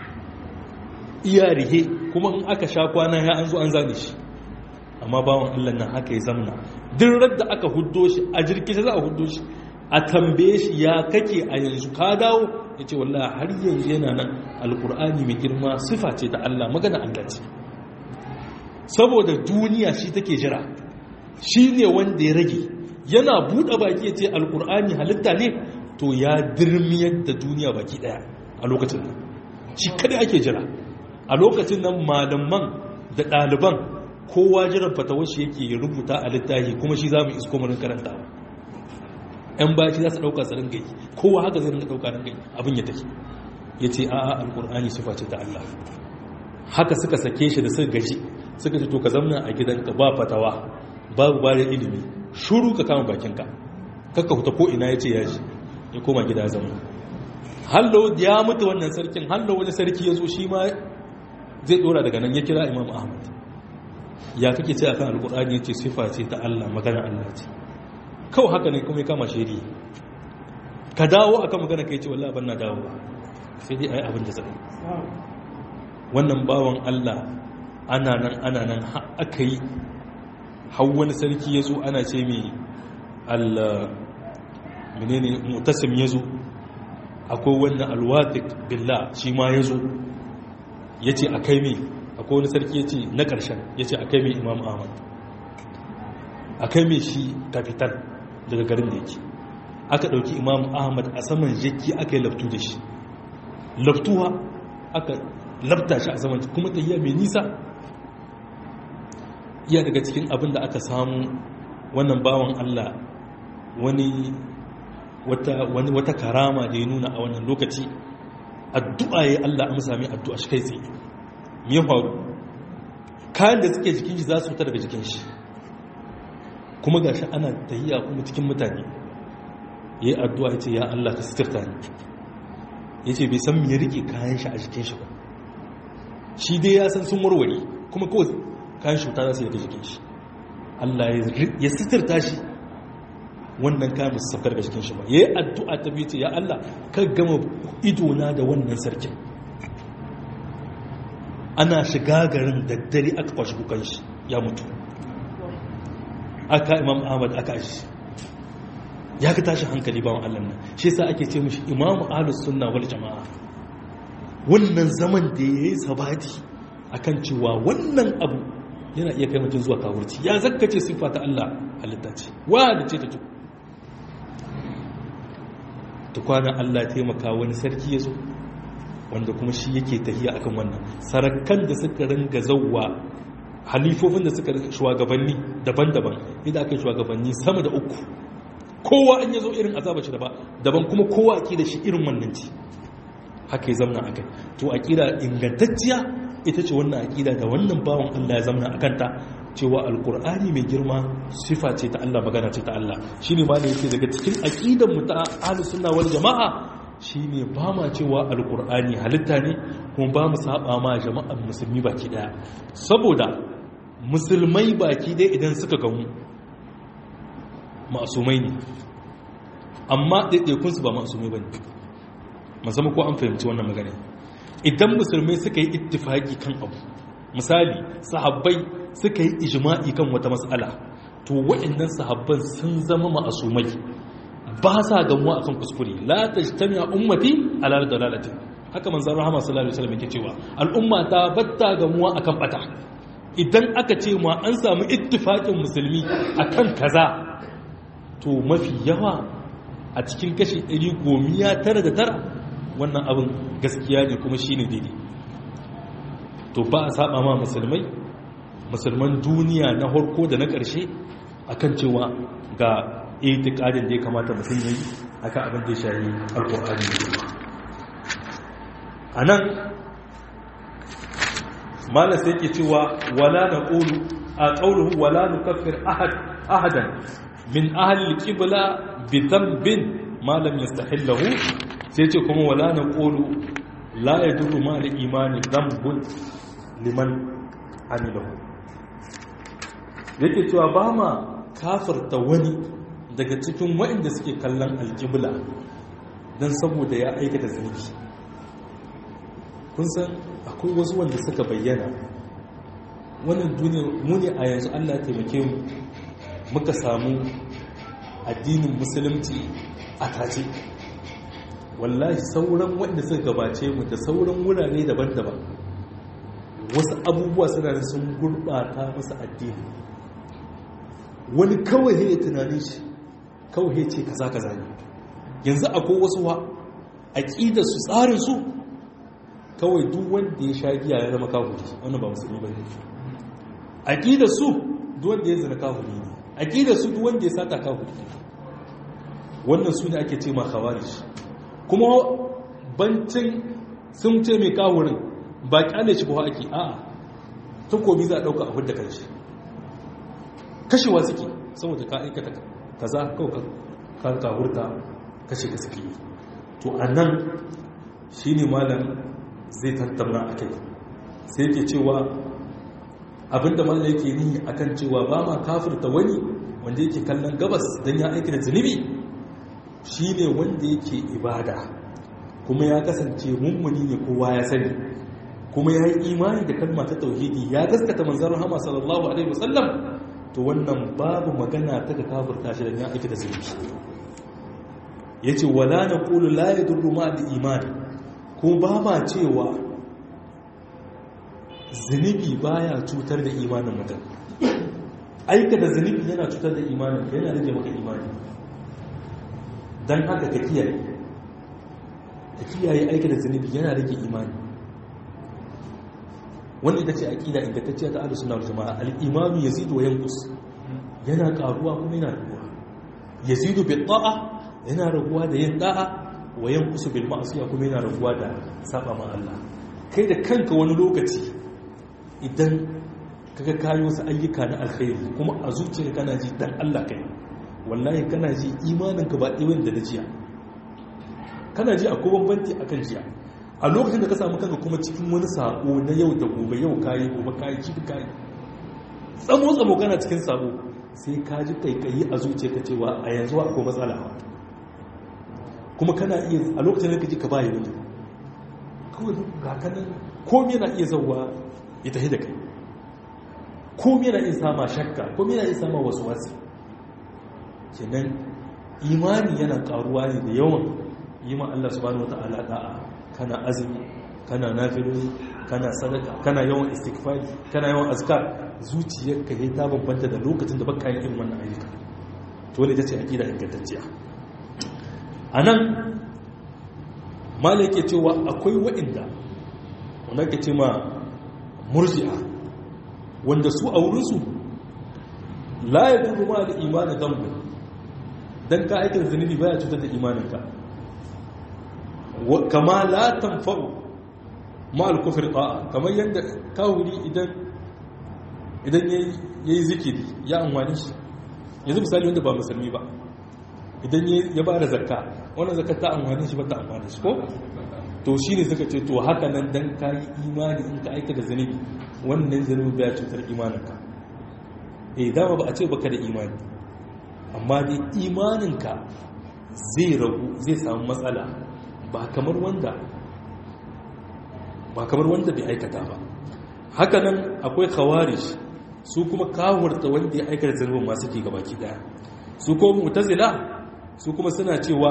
iya rihe kuma in aka sha kwana ya an zo an zane shi amma bawan Allah nan haka ya zamna duk da aka huddo shi a jirki za a huddo shi a tambaye shi ya kake a yanzu ka dawo ya ce wallah har yanzu yana nan alkur'ani mai girma sifa ce ta Allah magana Allah ce saboda duniya shi take jira shi ne wanda ya rage yana buɗe baki ya ce alkur'ani halitta ne to ya dirmiyar da duniya baki ɗaya a lokacin nan shi kada ake jira a lokacin nan malaman da ɗaliban kowa jiran fatawar shi yake rubuta a littafi kuma shi za mu isko mu karanta yan baki za su ɗauka su ringa yi kowa haka zai ringa ɗauka ringa yi abin ya take ya ce a'a alƙur'ani sufa ce ta Allah haka suka sake shi da suka gaji suka ce to ka zamna a gidanka ba fatawa babu ba da ilimi shuru ka kama bakinka kakka huta ko ina ya ce ya ji ya koma gida zama hallo ya mutu wannan sarkin hallo wani sarki ya zo shi ma zai dora daga nan ya kira imam ahmad ya kake ce akan alƙur'ani ya ce sifa ce ta Allah magana Allah ce kawai haka ne kuma ya kama shiri ka dawo akan magana kai ce wallahi ban na dawo sai dai ayi abin da zai wannan bawan Allah ana nan ana nan aka yi hau wani sarki ya zo ana ce mai al menene mutasim ya zo akwai wannan alwatik billah shi ma ya zo ya ce a kai mai akwai wani sarki ya ce na ƙarshen ya ce a kai mai imam ahmad a kai mai shi kafitan daga garin da yake aka ɗauki imam ahmad a saman jaki aka yi laftu da shi laftuwa aka lafta shi a saman kuma tahiya mai nisa iya daga cikin abin da aka samu wannan bawan allah wani wata karama da ya nuna a wannan lokaci addu'a ya allah amsa mai addu'a shi kai tsaye me ya faru kayan da suke jikin shi za su fita daga jikin shi kuma ga shi ana tahiya kuma cikin mutane ya yi addu'a ya ce ya Allah ka sitirta ne ya ce bai san ya rike kayan shi a jikin shi ba shi dai ya san sun warware kuma kawai kayan shi ta za su yi jikin shi Allah ya sitirta shi wannan kayan su saukar da jikin shi ba ya yi addu'a ta biyu ce ya Allah ka gama idona da wannan sarkin ana shiga garin daddare aka kwashi kukan shi ya mutu aka imam ahmad aka shi ya ka tashi hankali bawan allah nan shi sa ake ce mashi imamu ahlus sunna wal jama'a wannan zaman da ya yi sabati akan cewa wannan abu yana iya kai mutum zuwa kawurci ya zakkace siffa ta allah halitta ce wa da ce ta tu tukwana allah taimaka wani sarki ya zo wanda kuma shi yake tahiya akan wannan sarakan da suka ringa zauwa halifofin da suka shugabanni daban-daban idan aka yi shugabanni sama da uku kowa an yazo irin azaba shi daban kuma kowa ake da shi irin wannan ci haka ya zamna akai to aqida ingantacciya ita ce wannan aqida da wannan bawon Allah ya zamna akan ta cewa alqur'ani mai girma sifa ce ta Allah magana ce ta Allah shine ma da yake daga cikin aqidan mu ta ahlus sunna wal jamaa shine ba ma cewa alqur'ani halitta ne kuma ba mu saba ma jama'an musulmi baki daya saboda musulmai baki dai idan suka gamu ma'asumai ne amma ɗaiɗaikunsu ba ma'asumai ba ne musamman ko an fahimci wannan magana idan musulmai suka yi ittifaki kan abu misali sahabbai suka yi ijma'i kan wata matsala to waɗannan sahabban sun zama ma'asumai ba sa gamuwa akan kuskure la tajtami'a ummati ala dalalatin haka manzon rahama sallallahu alaihi wasallam yake cewa al'umma ta batta gamuwa akan bata idan aka ce ma an samu ittifakin musulmi akan kaza to mafi yawa a cikin kashi 199 wannan abin gaskiya ne kuma shine daidai to ba a saba ma musulmai musulman duniya na harko da na ƙarshe akan cewa ga itikadin da ya kamata mutum ya yi aka abin da ya shayi alƙur'ani ne a nan mala sai ke cewa wala na ƙolu a ƙaunuhu wala na kafir ahadan min ahalil ƙibla bi zambin malam ya stahillahu sai ce kuma wala na ƙolu la ya duru ma da imani zambun liman amilahu yake cewa ba ma kafirta wani daga cikin waɗanda suke kallon alƙibla don saboda ya aikata zunubi kun san akwai wasu wanda suka bayyana wannan duniyar muni a yanzu allah taimake mu muka samu addinin musulunci a tace wallahi sauran wanda suka gabace mu da sauran wurare daban-daban wasu abubuwa suna da sun gurɓata masa addini wani kawai ya tunanin shi kawai ya ce kaza kaza ne yanzu akwai wasu wa aƙidar su tsarin su kawai duk wanda ya sha giya ya zama kafuri wannan ba musulmi ba ne aƙidar su duk wanda ya zina kafuri ne aƙidar su duk wanda ya sata kafuri ne wannan su ne ake ce ma khawarij kuma bancin sun ce mai kawurin ba kyale shi ba ake a'a takobi za a ɗauka a hudda kanshi kashewa suke saboda ka aikata kaza kawai ka kawurta kashe ka suke yi to a nan shi ne malam zai tattauna a kai sai yake cewa abinda malam yake nihi akan cewa ba ma kafirta wani wanda yake kallon gabas don ya aikata zunubi shi ne wanda yake ibada kuma ya kasance mummuni ne kowa ya sani kuma ya yi imani da kalma ta tauhidi ya gaskata manzan rahama sallallahu alaihi wasallam to wannan babu magana ta ka kafirta shi da ya aiki da zunubi ya ce wala na ƙulu la ya durru ma da imani ko ba ma cewa zunubi baya cutar da imanin mutum aika da zunubi yana cutar da imanin yana rage maka imani don haka ka kiyaye ka kiyaye aika da zunubi yana rage imani wanda ita ce aƙida ingantacciya ta ahlus sunna wal jamaa al-imanu yazidu wa yanqus yana karuwa kuma yana raguwa yazidu bil ta'a yana raguwa da yin da'a wa yanqusu bil ma'siyah kuma yana raguwa da saba ma Allah kai da kanka wani lokaci idan kaga kayo wasu ayyuka na alkhairi kuma a zuciyarka kana ji dan Allah kai wallahi kana ji imaninka ba irin da na jiya kana ji akwai bambanci akan jiya a lokacin da ka samu kanka kuma cikin wani sako na yau da gobe yau kayi gobe kayi jibi kayi tsamo tsamo kana cikin sako sai ka ji kaikayi a zuciyarka cewa a yanzu akwai matsala kuma kana iya a lokacin da ka ji ka bayi wani kawai ga kanan komai na iya zauwa ya tafi da kai komai na iya sama shakka komai na iya sama wasu wasu kenan imani yana karuwa ne da yawan yi ma Allah subhanahu wata'ala da'a kana azumi kana nafiloli kana sadaka kana yawan istighfari kana yawan azkar zuciyarka yayi ta bambanta da lokacin da baka yin irin wannan ayyuka to ne tace aqida ingantacciya anan malai yake cewa akwai wa'inda wanda ke ce ma murji'a wanda su a wurinsu la ya dubu ma da imanin zambu don ka aikin zunubi baya cutar da imaninka kama la tanfa'u ma al-kufr ta'a kamar yadda kawuri idan idan yayi zikiri ya amfani shi yanzu misali wanda ba musulmi ba idan ya ba da zakka wannan zakka ta amfani shi ba ta amfani shi ko to shine suka ce to haka nan dan kai imani in ka aika da zunubi wannan zunubi baya cutar imaninka eh dama ba a ce baka da imani amma dai imaninka zai ragu zai samu matsala ba kamar wanda ba kamar wanda bai aikata ba hakanan akwai khawarij su kuma kawurta wanda ya aikata zanubin masu ke gabaki daya su kuma mu'tazila su kuma suna cewa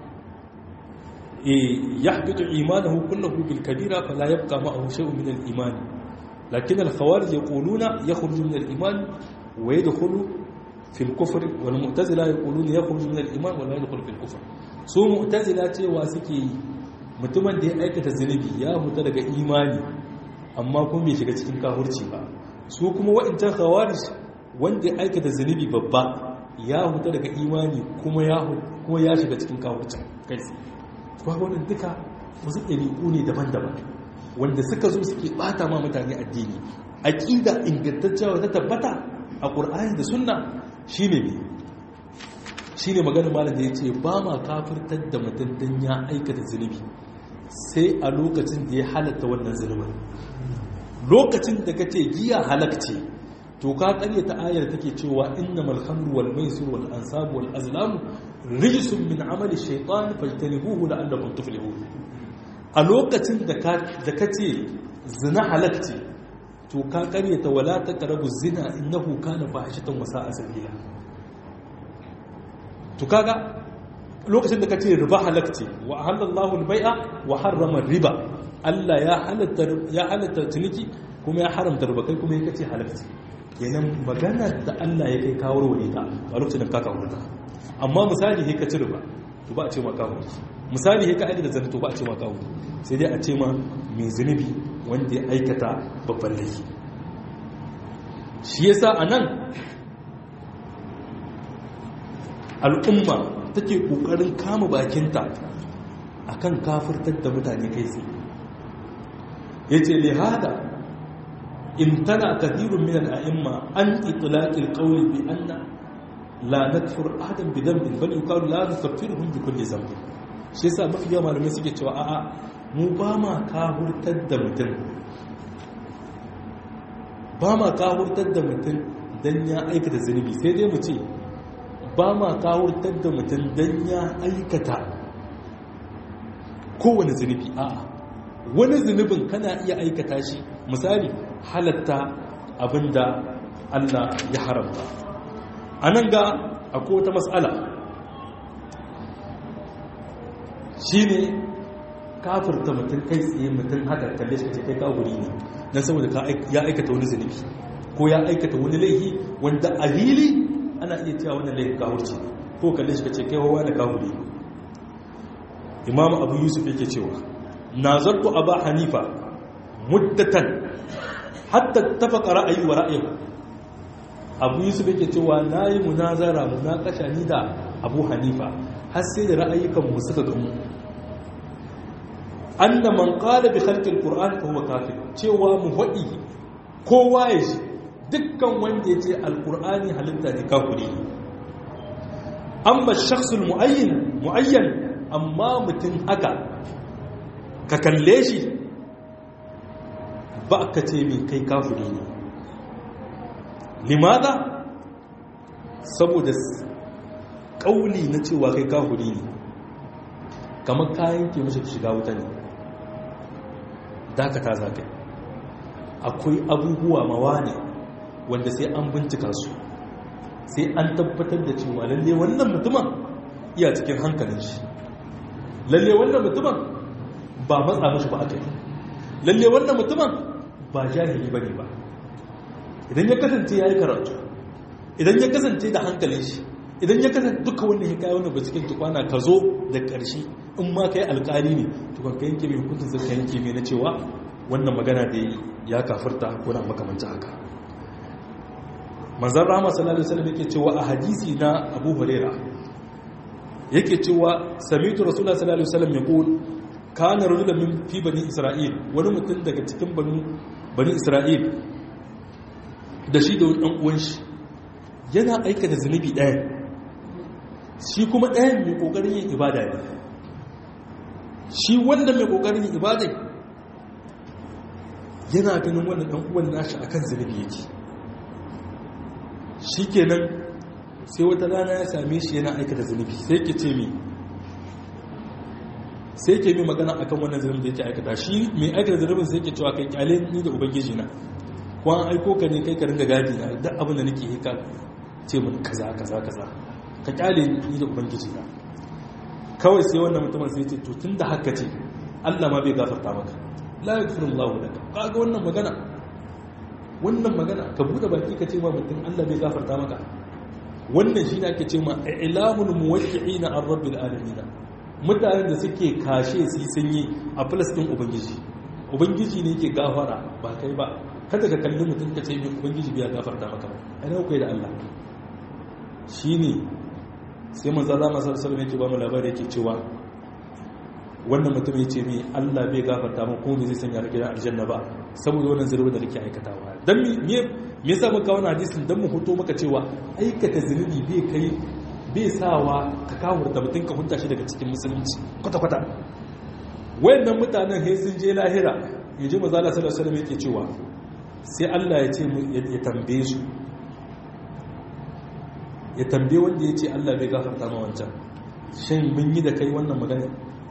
yahbitu imanahu kullahu bil kabira fala yabqa ma'ahu shay'un min al iman lakin al khawarij yaquluna yakhruju min al iman wa yadkhulu في الكفر والمعتزله يقولون يخرج من الايمان ولا يدخل في الكفر su mu'tazila cewa suke yi mutumin da ya aikata zunubi ya huta daga imani amma kuma bai shiga cikin kafirci ba su kuma wa'incan khawarij wanda ya aikata zunubi babba ya huta daga imani kuma ya kuma ya shiga cikin kafirci kai kuma wannan duka wasu ɗabi'u ne daban-daban wanda suka zo suke bata ma mutane addini aqida ingantacciya ta tabbata a qur'ani da sunna shi ne ne shi ne maganin malam da ya ce ba ma kafirtar da mutum don ya aikata zunubi sai a lokacin da ya halatta wannan zunubin lokacin da ka ce giya halakce to ka karya ta ayar take cewa inna malhamru wal maisur wal ansabu wal azlamu rijsun min amali shaytan fajtanibuhu la'allakum tuflihun a lokacin da ka ce zina halakce to ka karyata wala ta karabu zina innahu kana fahishatan wa sa'a sabila to kaga lokacin da ka ce riba halakce wa halallahu al-bai'a wa harrama riba Allah ya halatta ya halatta ciniki kuma ya haramta riba kai kuma yake ce halakce kenan magana da Allah ya kai kawar wani ta a lokacin da ka kawo ta amma misali he ka ci riba to ba a ce ma kawo misali he ka aida da zanta to ba a ce ma kawo sai dai a ce ma mai zunubi wanda ya aikata babban laifi shi yasa a nan al'umma take ƙoƙarin kama bakinta a kan kafirtar da mutane kai tsaye ya ce lihada in tana kathirun minan a'imma an itilaƙil ƙauli bi anna la nakfur adam bi dambin bal yuqalu la nukaffiruhum bi kulli dhanb shi yasa mafi yawa malamai suke cewa a'a mu ba ma kahurtar da mutum ba ma kahurtar da mutum don ya aikata zunubi sai dai mu ce ba ma kahurtar da mutum don ya aikata kowane zunubi a wani zunubin kana iya aikata shi misali halatta abinda Allah ya haramta a nan ga akwai wata matsala shi ne kafirta mutum kai tsaye mutum haka kalle shi ce kai kaguri ne don saboda ya aikata wani zunubi ko ya aikata wani laihi wanda a hili ana iya cewa wani laifin kawurci ko kalle shi ce kai hawa da kaguri imam abu yusuf yake cewa na zartu a ba hanifa muddatan hatta tafaka ra'ayi wa ra'ayi abu yusuf yake cewa na yi munazara munakasha ni da abu hanifa har sai da ra'ayyukan mu suka gamu anna man qala bi khalqi alquran fa huwa kafir cewa mu faɗi kowa ya shi dukkan wanda yace alqurani halitta ne kafiri amma shakhs almuayyan muayyan amma mutum haka ka kalle shi ba ka ce mai kai kafiri ne limada saboda kauli na cewa kai kafiri ne kamar kayan ke mashi shiga wuta ne dakata za ka akwai abubuwa mawa ne wanda sai an bincika su sai an tabbatar da cewa lalle wannan mutumin iya cikin hankalin shi lalle wannan mutumin ba matsa mashi ba aka yi lalle wannan mutumin ba jahili ba ne ba idan ya kasance ya yi karatu idan ya kasance da hankalin shi idan ya kasance duka wanda ya kayi wani ba cikin tukwana ka zo da ƙarshe in ma ka yi alƙali ne tukwan ka yanke mai hukuntun zai ka yanke mai na cewa wannan magana da ya kafirta ko na makamanta haka manzan rama sallallahu alaihi wasallam yake cewa a hadisi na abu huraira yake cewa samitu rasulullah sallallahu alaihi wasallam yaqul kana rajulan min fi bani isra'il wani mutum daga cikin bani bani isra'il da shi da wani dan uwan shi yana aikata zunubi ɗaya shi kuma ɗayan mai ƙoƙarin yin ibada ne shi wanda mai ƙoƙarin yin ibada yana ganin wannan ɗan uwan nashi akan zunubi yake shi kenan sai wata rana ya same shi yana aikata zunubi sai ke ce mi sai ke mi magana akan wannan zunubin da yake aikata shi mai aikata zunubin sai ke cewa kai kyale ni da ubangiji na ko an aiko ka ne kai ka ringa gadi na duk abin da nake yi ka ce mun kaza kaza kaza ka kyale ni da ubangiji na kawai sai wannan mutumin sai ce to tunda haka ce Allah ma bai gafarta maka la yaghfirullahu laka kaga wannan magana wannan magana ka bude baki ka ce ma mutum Allah bai gafarta maka wannan shi ne ake ce ma ilamul muwaqqi'ina an rabbil alamin mutanen da suke kashe su yi sanyi a filastin ubangiji ubangiji ne yake gafara ba kai ba kada ka kalli mutum ka ce mai ubangiji bai gafarta maka ba ai kai da Allah shine sai manzo Allah sallallahu alaihi yake ba mu labari yake cewa wannan mutum ya ce mai Allah bai gafarta mu ko zai sanya ka gidan aljanna ba saboda wannan zurbi da kake aikatawa dan me me yasa muka wannan hadisin dan mu hoto maka cewa aikata zunubi bai kai bai sawa ka kawurta mutum ka hunta shi daga cikin musulunci kwata kwata wayannan mutanen sai sun je lahira yaji manzo Allah sallallahu alaihi wasallam yake cewa sai Allah ya ce ya tambaye su ya tambaye wanda ya ce Allah bai gafarta ma wancan shin mun yi da kai wannan magana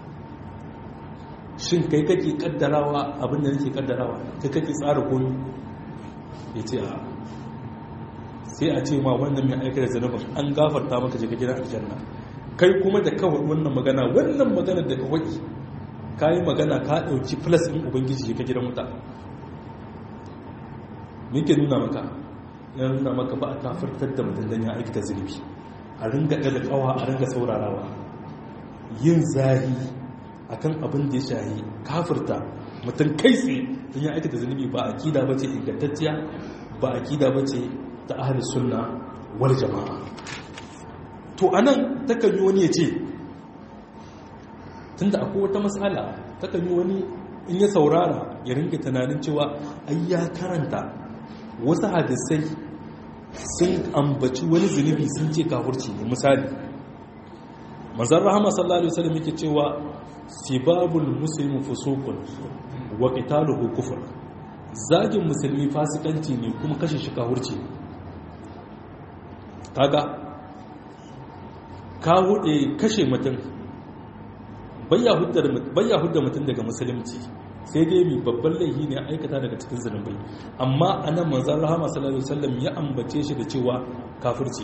shin kai kake kaddarawa abinda nake kaddarawa kai kake tsara komi ya ce a sai a ce ma wannan mai aikata zanubin an gafarta maka je ka gidan aljanna kai kuma da kawai wannan magana wannan magana da kawai ka yi magana ka ɗauki plus ɗin ubangiji ka gidan wuta me ke nuna maka ya nuna maka ba a kafirtar da mutum don ya aikata zunubi a ringa ɗaga ƙawa a ringa saurarawa yin zahi akan abin da ya shahi kafirta mutum kai tsaye don ya aikata zunubi ba a kida ba ce ingantacciya ba a kida ba ce ta ahli sunna wal jama'a to anan takan yi wani ya ce tunda akwai wata matsala takan yi wani in ya saurara ya ringa tunanin cewa ai ya karanta wasu hadisai sun ambaci wani zunubi sun ce kafurci ne misali manzan rahama sallallahu alaihi wasallam yake cewa sibabul muslimu fusuqun wa qitaluhu kufr zagin musulmi fasikanci ne kuma kashe shi kafurci kaga ka hude kashe mutum bayya hudda mutum daga musulunci sai dai mai babban laifi ne aikata daga cikin zunubai amma anan manzon rahama sallallahu alaihi wasallam ya ambace shi da cewa kafirci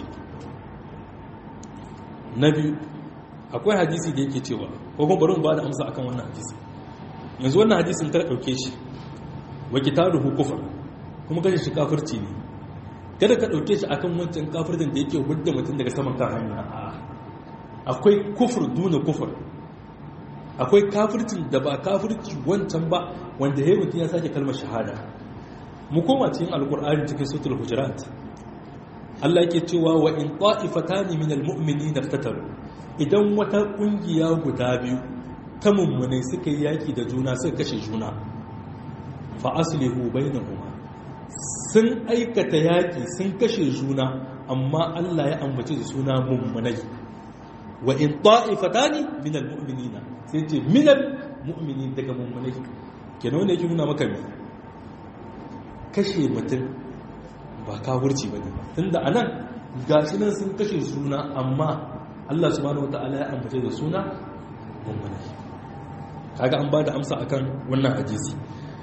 na biyu akwai hadisi da yake cewa ko kuma bari mu ba da amsa akan wannan hadisi yanzu wannan hadisin ta dauke shi wa kitabuhu kufr kuma kashe shi kafirci ne kada ka dauke shi akan wancan kafircin da yake hudda mutum daga saman kan hanya akwai kufur duna kufur akwai kafircin da ba kafirci wancan ba wanda ya mutum ya sake kalmar shahada mu koma cikin alkur'ani cikin sutul hujurat Allah yake cewa wa in ta'ifatani minal mu'minina iftataru idan wata kungiya guda biyu ta mummune suka yi yaki da juna suka kashe juna fa aslihu bainahuma sun aikata yaki sun kashe juna amma Allah ya ambace da suna mummunai wa in ta'ifatani minal mu'minina sai ce minal mu'minin daga mummunai kenan wanda yake nuna maka me kashe mutum ba kafirci bane tunda anan gashi nan sun kashe suna amma Allah subhanahu wataala ya ambace da suna mummunai kaga an bada amsa akan wannan hadisi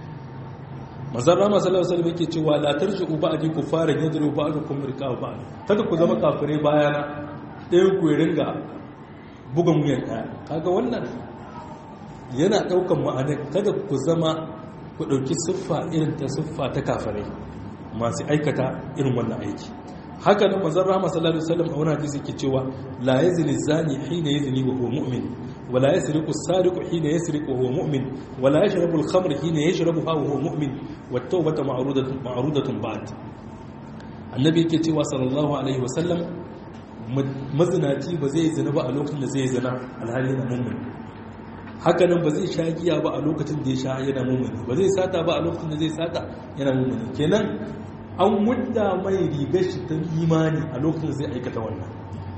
manzon rama sallallahu alaihi wasallam yake cewa la tarji'u ba'di kuffaran yadru ba'dukum riqab ba'd kada ku zama kafirai bayana ɗayan ku ya ringa bugan wuyan ɗaya kaga wannan yana ɗaukan ma'anar kada ku zama ku ɗauki siffa irin ta siffa ta kafirai masu aikata irin wannan aiki haka nan manzon rahama sallallahu alaihi wasallam a wani hadisi ke cewa la yazni zani hina yazni wa huwa mu'min wa la yasriqu as-sariqu hina yasriqu wa huwa mu'min wa la yashrabu al-khamra hina yashrabuha wa huwa mu'min wat tawbatu ma'rudatun ma'rudatun ba'd annabi yake cewa sallallahu alaihi wasallam mazinaci ba zai zina ba a lokacin da zai zina alhali na mu'min haka nan ba zai sha giya ba a lokacin da ya sha yana mu'min ba zai sata ba a lokacin da zai sata yana mu'min kenan an mudda mai rigar shi ta imani a lokacin zai aikata wannan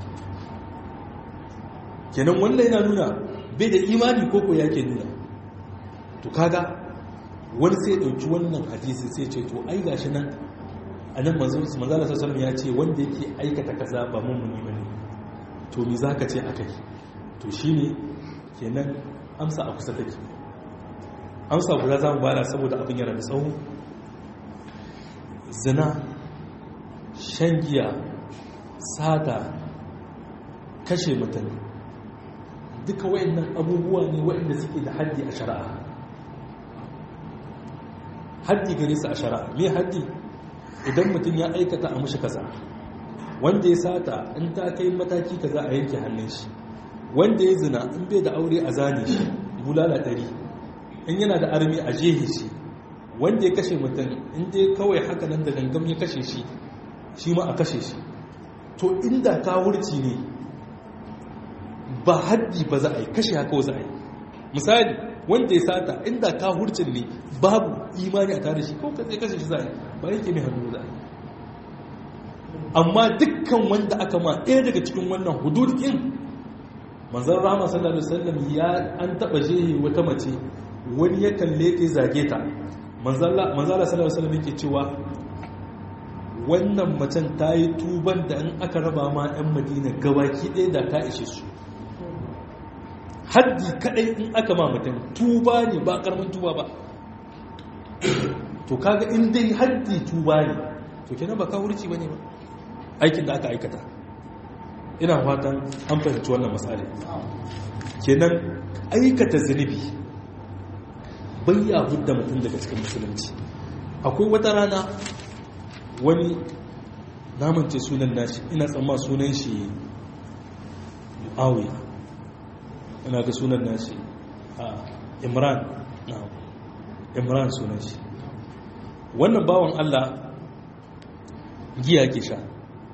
kenan wannan yana nuna bai da imani koko yake nuna to kaga wani sai dauki wannan hadisi sai ce to ai gashi nan anan manzo manzala sallallahu ya ce wanda yake aikata kaza ba mummuni bane to me zaka ce akai to shine kenan amsa a kusa take amsa guda zamu bada saboda abin yana da tsawo zina shan giya sata kashe mutum duka wayannan abubuwa ne wayanda suke da haddi a shari'a haddi gare su a shari'a me haddi idan mutum ya aikata a mushi kaza wanda ya sata in ta kai mataki kaza a yanke hannun shi wanda ya zina in bai da aure a zane shi bulala ɗari in yana da armi a jehe shi wanda ya kashe mutum inda ya kawai haka nan da gangam ya kashe shi shi ma a kashe shi to inda kawurci ne ba haddi ba za a yi kashe haka za a yi misali wanda ya sata inda kawurcin ne babu imani a tare shi ko ka kashe shi za a yi ba yake mai hannu za a yi amma dukkan wanda aka ma ɗaya daga cikin wannan hududin manzan rama sallallahu alaihi wasallam ya an taɓa jehe wata mace wani ya kalle ta zage ta manzala sallallahu alaihi yake cewa wannan macen ta yi tuban da in aka raba ma 'yan madina gabaki ɗaya da ta ishe su haddi kaɗai in aka ma mutum tuba ne ba ƙarfin tuba ba to kaga in dai haddi tuba ne to kenan ba kawurci ba ne ba aikin da aka aikata ina fatan an fahimci wannan matsala kenan aikata zunubi bayya hudda mutum daga cikin musulunci akwai wata rana wani namance sunan nashi ina tsamma sunan shi mu'awiya ina ga sunan nashi a imran na imran sunan shi wannan bawan allah giya ke sha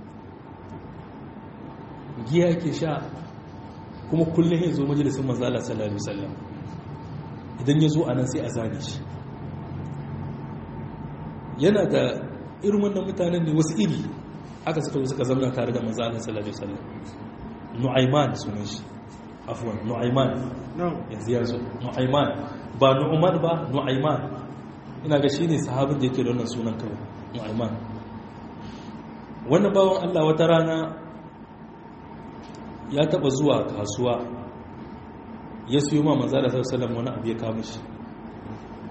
giya ke sha kuma kullum ya zo majalisun manzala sallallahu alaihi wasallam idan ya zo a nan sai a zane shi yana da irin wannan mutanen ne wasu iri aka suka suka zamna tare da manzo Allah sallallahu alaihi wasallam nu'ayman sunan shi afwan nu'ayman yanzu ya zo nu'ayman ba nu'man ba nu'ayman ina ga shine sahabin da yake da wannan sunan kawai nu'ayman wannan bawon Allah wata rana ya taba zuwa kasuwa ya siyo ma manzo Allah sallallahu alaihi wasallam wani abu ya kawo shi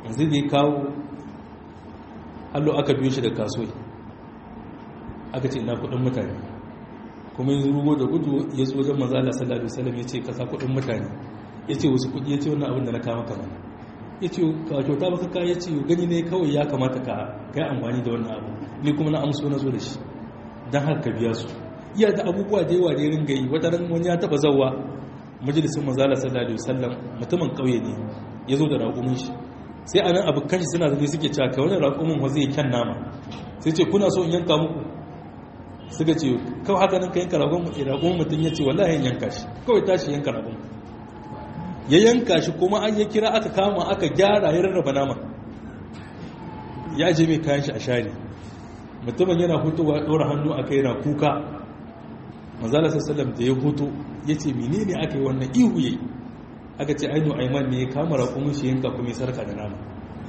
yanzu da ya kawo hallo aka biyo shi da kasuwai aka ce ina kudin mutane kuma yanzu rugo da gudu ya zo wajen mazala sallallahu alaihi wasallam ya ce kasa kudin mutane ya ce wasu kudi ya ce wannan abin da na kama kama ya ce ka kyauta baka ka ya ce gani ne kawai ya kamata ka kai amfani da wannan abu ni kuma na amso na zo da shi don haka ka biya su iya da abubuwa da yawa da ya ringa yi wata ran wani ya taba zawa majalisin mazala sallallahu alaihi wasallam mutumin kauye ne ya zo da raƙumin shi sai anan abokan shi suna zaune suke cewa kai wannan raƙumin wa zai kyan nama sai ce kuna so in yanka muku suka ce kawai haka nan ka yanka raƙumin mutum ya ce wallahi in yanka shi kawai tashi yanka raƙumin ya yanka shi kuma an ya kira aka kama aka gyara ya rarraba nama ya je mai kayan shi a share mutumin yana hutuwa ɗora hannu a kai na kuka manzala sassalam da ya hutu ya ce mene ne aka yi wannan ihu yayi aka ce ainu aiman ne ya kama raƙumin shi yanka kuma ya sarka da nama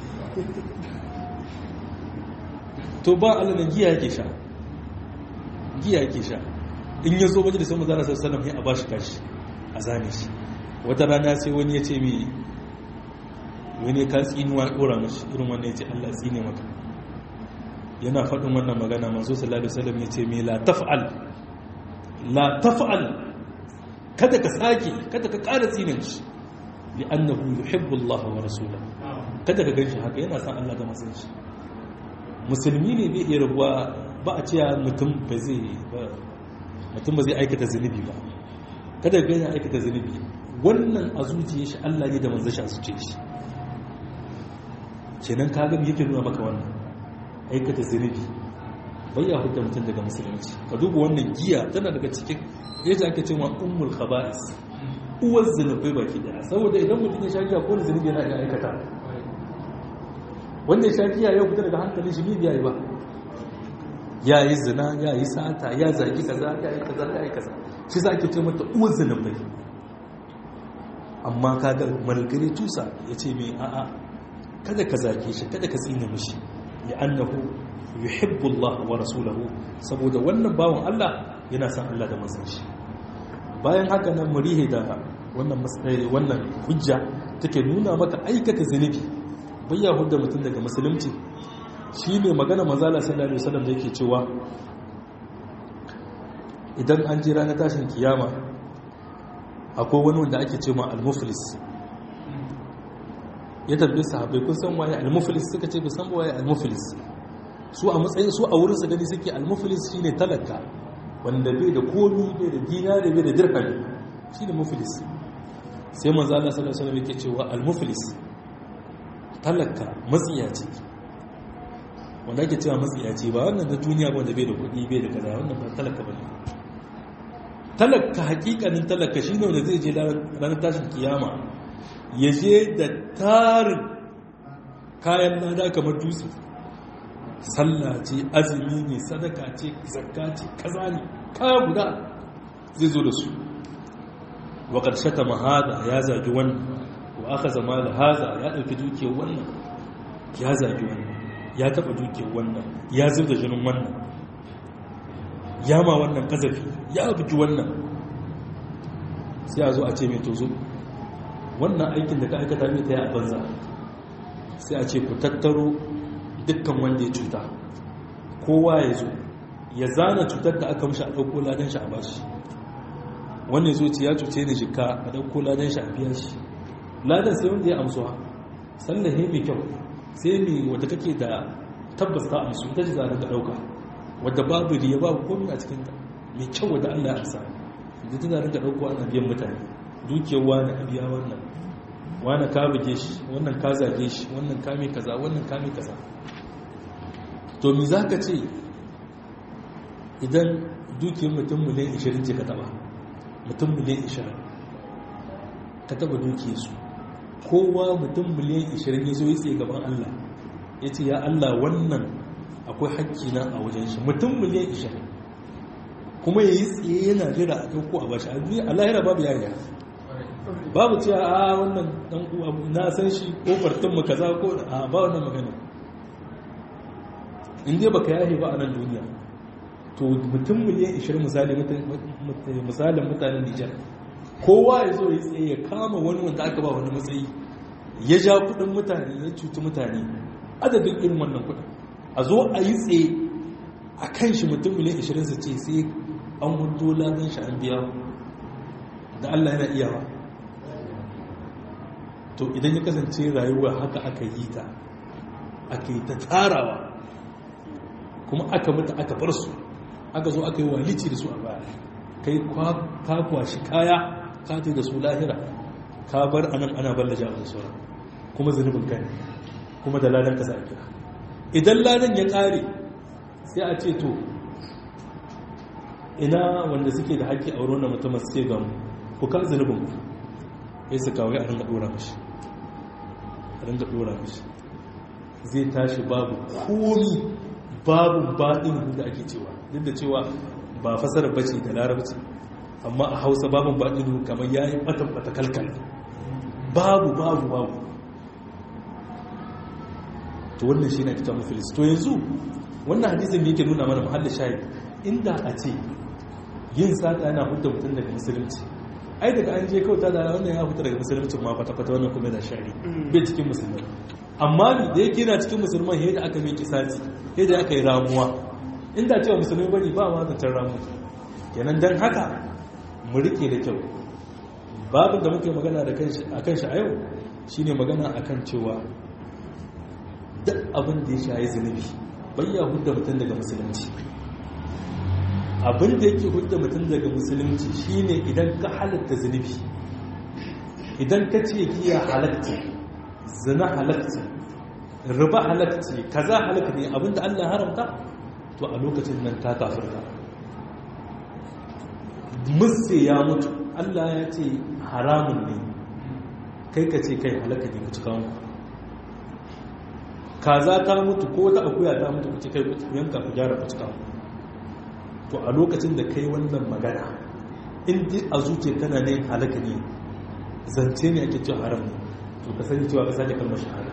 to ba allah na giya yake sha giya yake sha in ya zo majalisar manzala sassalam ya a ba shi kashi a zane shi wata rana sai wani ya ce mi wani ka tsinuwa ɗora mashi irin wannan ya ce allah tsine maka yana faɗin wannan magana masu sallallahu alaihi wasallam ya ce mi la taf'al la taf'al kada ka sake kada ka ƙara tsinin shi li annahu yuhibbu Allah wa rasulahu kada ka ganshi haka yana san Allah ga masan shi musulmi ne bai iya rabuwa ba a cewa mutum ba zai mutum ba zai aikata zunubi ba kada ka gani aikata zunubi wannan a zuciya shi Allah ne da manzon shi a zuciya shi kenan ka ga yake nuna maka wannan aikata zunubi bai ya hukunta mutum daga musulunci ka duba wannan giya tana daga cikin yadda ake cewa ummul khaba'is uwar zunubai baki daya saboda idan mutum ya sha giya ko zunubi yana iya aikata wanda ya sha giya ya fita daga hankalin shi biya yi ba ya yi zina ya yi sata ya zagi kaza ya yi kaza ya yi kaza shi za ake ce mata uwar zunubai amma kaga malgari tusa ya ce mai a'a kada ka zage shi kada ka tsine mishi li'annahu yuhibbu Allah wa rasulahu saboda wannan bawon Allah yana son Allah da manzon shi bayan haka nan murihe da wannan wannan hujja take nuna maka aikata zunubi bayya hudda mutum daga musulunci shine magana manzala sallallahu alaihi wasallam da yake cewa idan an ji ranar tashin kiyama akwai wani wanda ake cewa al-muflis ya tabbi sahabbai kun san waye al-muflis suka ce ba san waye al-muflis su a matsayin su a wurin su gani suke al-muflis shine talaka wanda bai da komi bai da dinari bai da dirhami shine muflis sai manzo Allah sallallahu alaihi wasallam yake cewa al-muflis talaka matsiyaci wanda ake cewa matsiyaci ba wannan da duniya ba wanda bai da kuɗi bai da kaza wannan ba talaka bane talaka hakikanin talaka shine wanda zai je ranar tashin kiyama ya je da tarin kayan lada kamar dutse sallah ce azumi ne sadaka ce zakka ce kaza ne kaya guda zai zo da su wa ƙarshe ta mahada ya zagi wannan wa aka zama da haza ya ɗauki dukiyar wannan ya zagi wannan ya taɓa dukiyar wannan ya zo da jinin wannan ya ma wannan ƙazafi ya bugi wannan sai a zo a ce mai tozo wannan aikin da ka aikata mai ta yi a banza sai a ce ku tattaro dukkan wanda ya cuta kowa ya zo ya zana cutar da aka mushi a ɗauko ladan shi a bashi wannan zo ce ya cuce ni jika a ɗauko ladan shi a biya shi ladan sai wanda ya amsuwa sallahe mai kyau sai mai wadda kake da tabbas ta amsu ta ji zanen da ɗauka wadda babu riya babu komi a cikinta mai kyau wadda allah ya amsa da ta zanen da ɗauko ana biyan mutane dukiyar wani a biya wannan wani ka buge shi wannan ka zage shi wannan ka mai kaza wannan ka mai kaza to mi za ka ce idan dukiyar mutum miliyan 20 ce ka taba mutum miliyan 20 ka taba dukiyar su kowa mutum miliyan 20 ya zo ya tsaye gaban Allah ya ce ya Allah wannan akwai hakki na a wajen shi mutum miliyan 20 kuma ya yi tsaye yana jira a ɗauko a bashi a duniya a lahira babu yaya babu cewa a wannan dan uwa na san shi ko fartin mu kaza ko a ba wannan magana in dai baka yahe ba a nan duniya to mutum miliyan 20 misali misalin mutanen Nijar kowa ya zo ya tsaye ya kama wani wanda aka ba wani matsayi ya ja kudin mutane ya cuci mutane adadin irin wannan kudin a zo a yi tsaye a kan shi mutum miliyan 20 su ce sai an hudu ladan shi an biya da Allah yana iyawa to idan ya kasance rayuwa haka aka yi ta aka yi ta tarawa kuma aka mutu aka bar su aka zo aka yi walici da su a baya kai ka kwashi kaya ka ce da su lahira ka bar anan ana ballaja a sauran kuma zunubin kai kuma da ladan ka sa a kira idan ladan ya kare sai a ce to ina wanda suke da haƙƙi a wurin mutum suke gamu ku ka zunubin ku ya su kawai a ringa ɗora mashi a ringa ɗora mashi zai tashi babu komi babu baɗin da ake cewa duk da cewa ba fasarar bace da larabci amma a hausa babu baɗin kamar ya yi ɓata kalkal babu babu babu to wannan shi na kita mafilis to yanzu wannan hadisin yake nuna mana muhallin shayi inda a ce yin sata yana hudda mutum daga musulunci ai daga an je kauta da wannan ya fita daga musulunci ma kwata-kwata wannan kuma da shari bai cikin musulman amma ni da yake yana cikin musulman yadda aka mai kisati yadda aka yi ramuwa inda cewa musulmi bane ba ma zancen ramu kenan don haka mu rike da kyau babin da muke magana a kan shi a yau shine magana akan cewa duk abin da ya shayi zunubi bayya hudda mutum daga musulunci abin da yake hudda mutum daga musulunci shine idan ka halatta zunubi idan ka ce giya halatta zina halatta riba halatta kaza halatta ne abinda Allah haramta to a lokacin nan ka kafirta musse ya mutu Allah ya ce haramun ne kai ka ce kai halaka ne ku cika muku kaza ta mutu ko ta akuya ta mutu ku ce kai ku yanka ku gyara ku cika muku to a lokacin da kai wannan magana in a zuciya tana ne halaka ne zance ne ake cewa haram ne to ka sani cewa ka sake kalmar shahada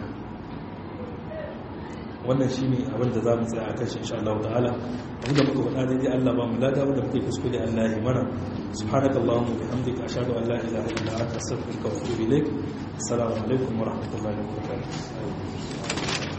wannan shi ne abinda za mu tsaya a kan shi insha Allah ta'ala abinda muka faɗa daidai Allah ba mu lada wanda muke kuskure Allah ya mana subhanaka allahumma wa bihamdika ashhadu an la ilaha illa anta astaghfiruka wa atubu ilaik assalamu alaikum wa rahmatullahi wa barakatuh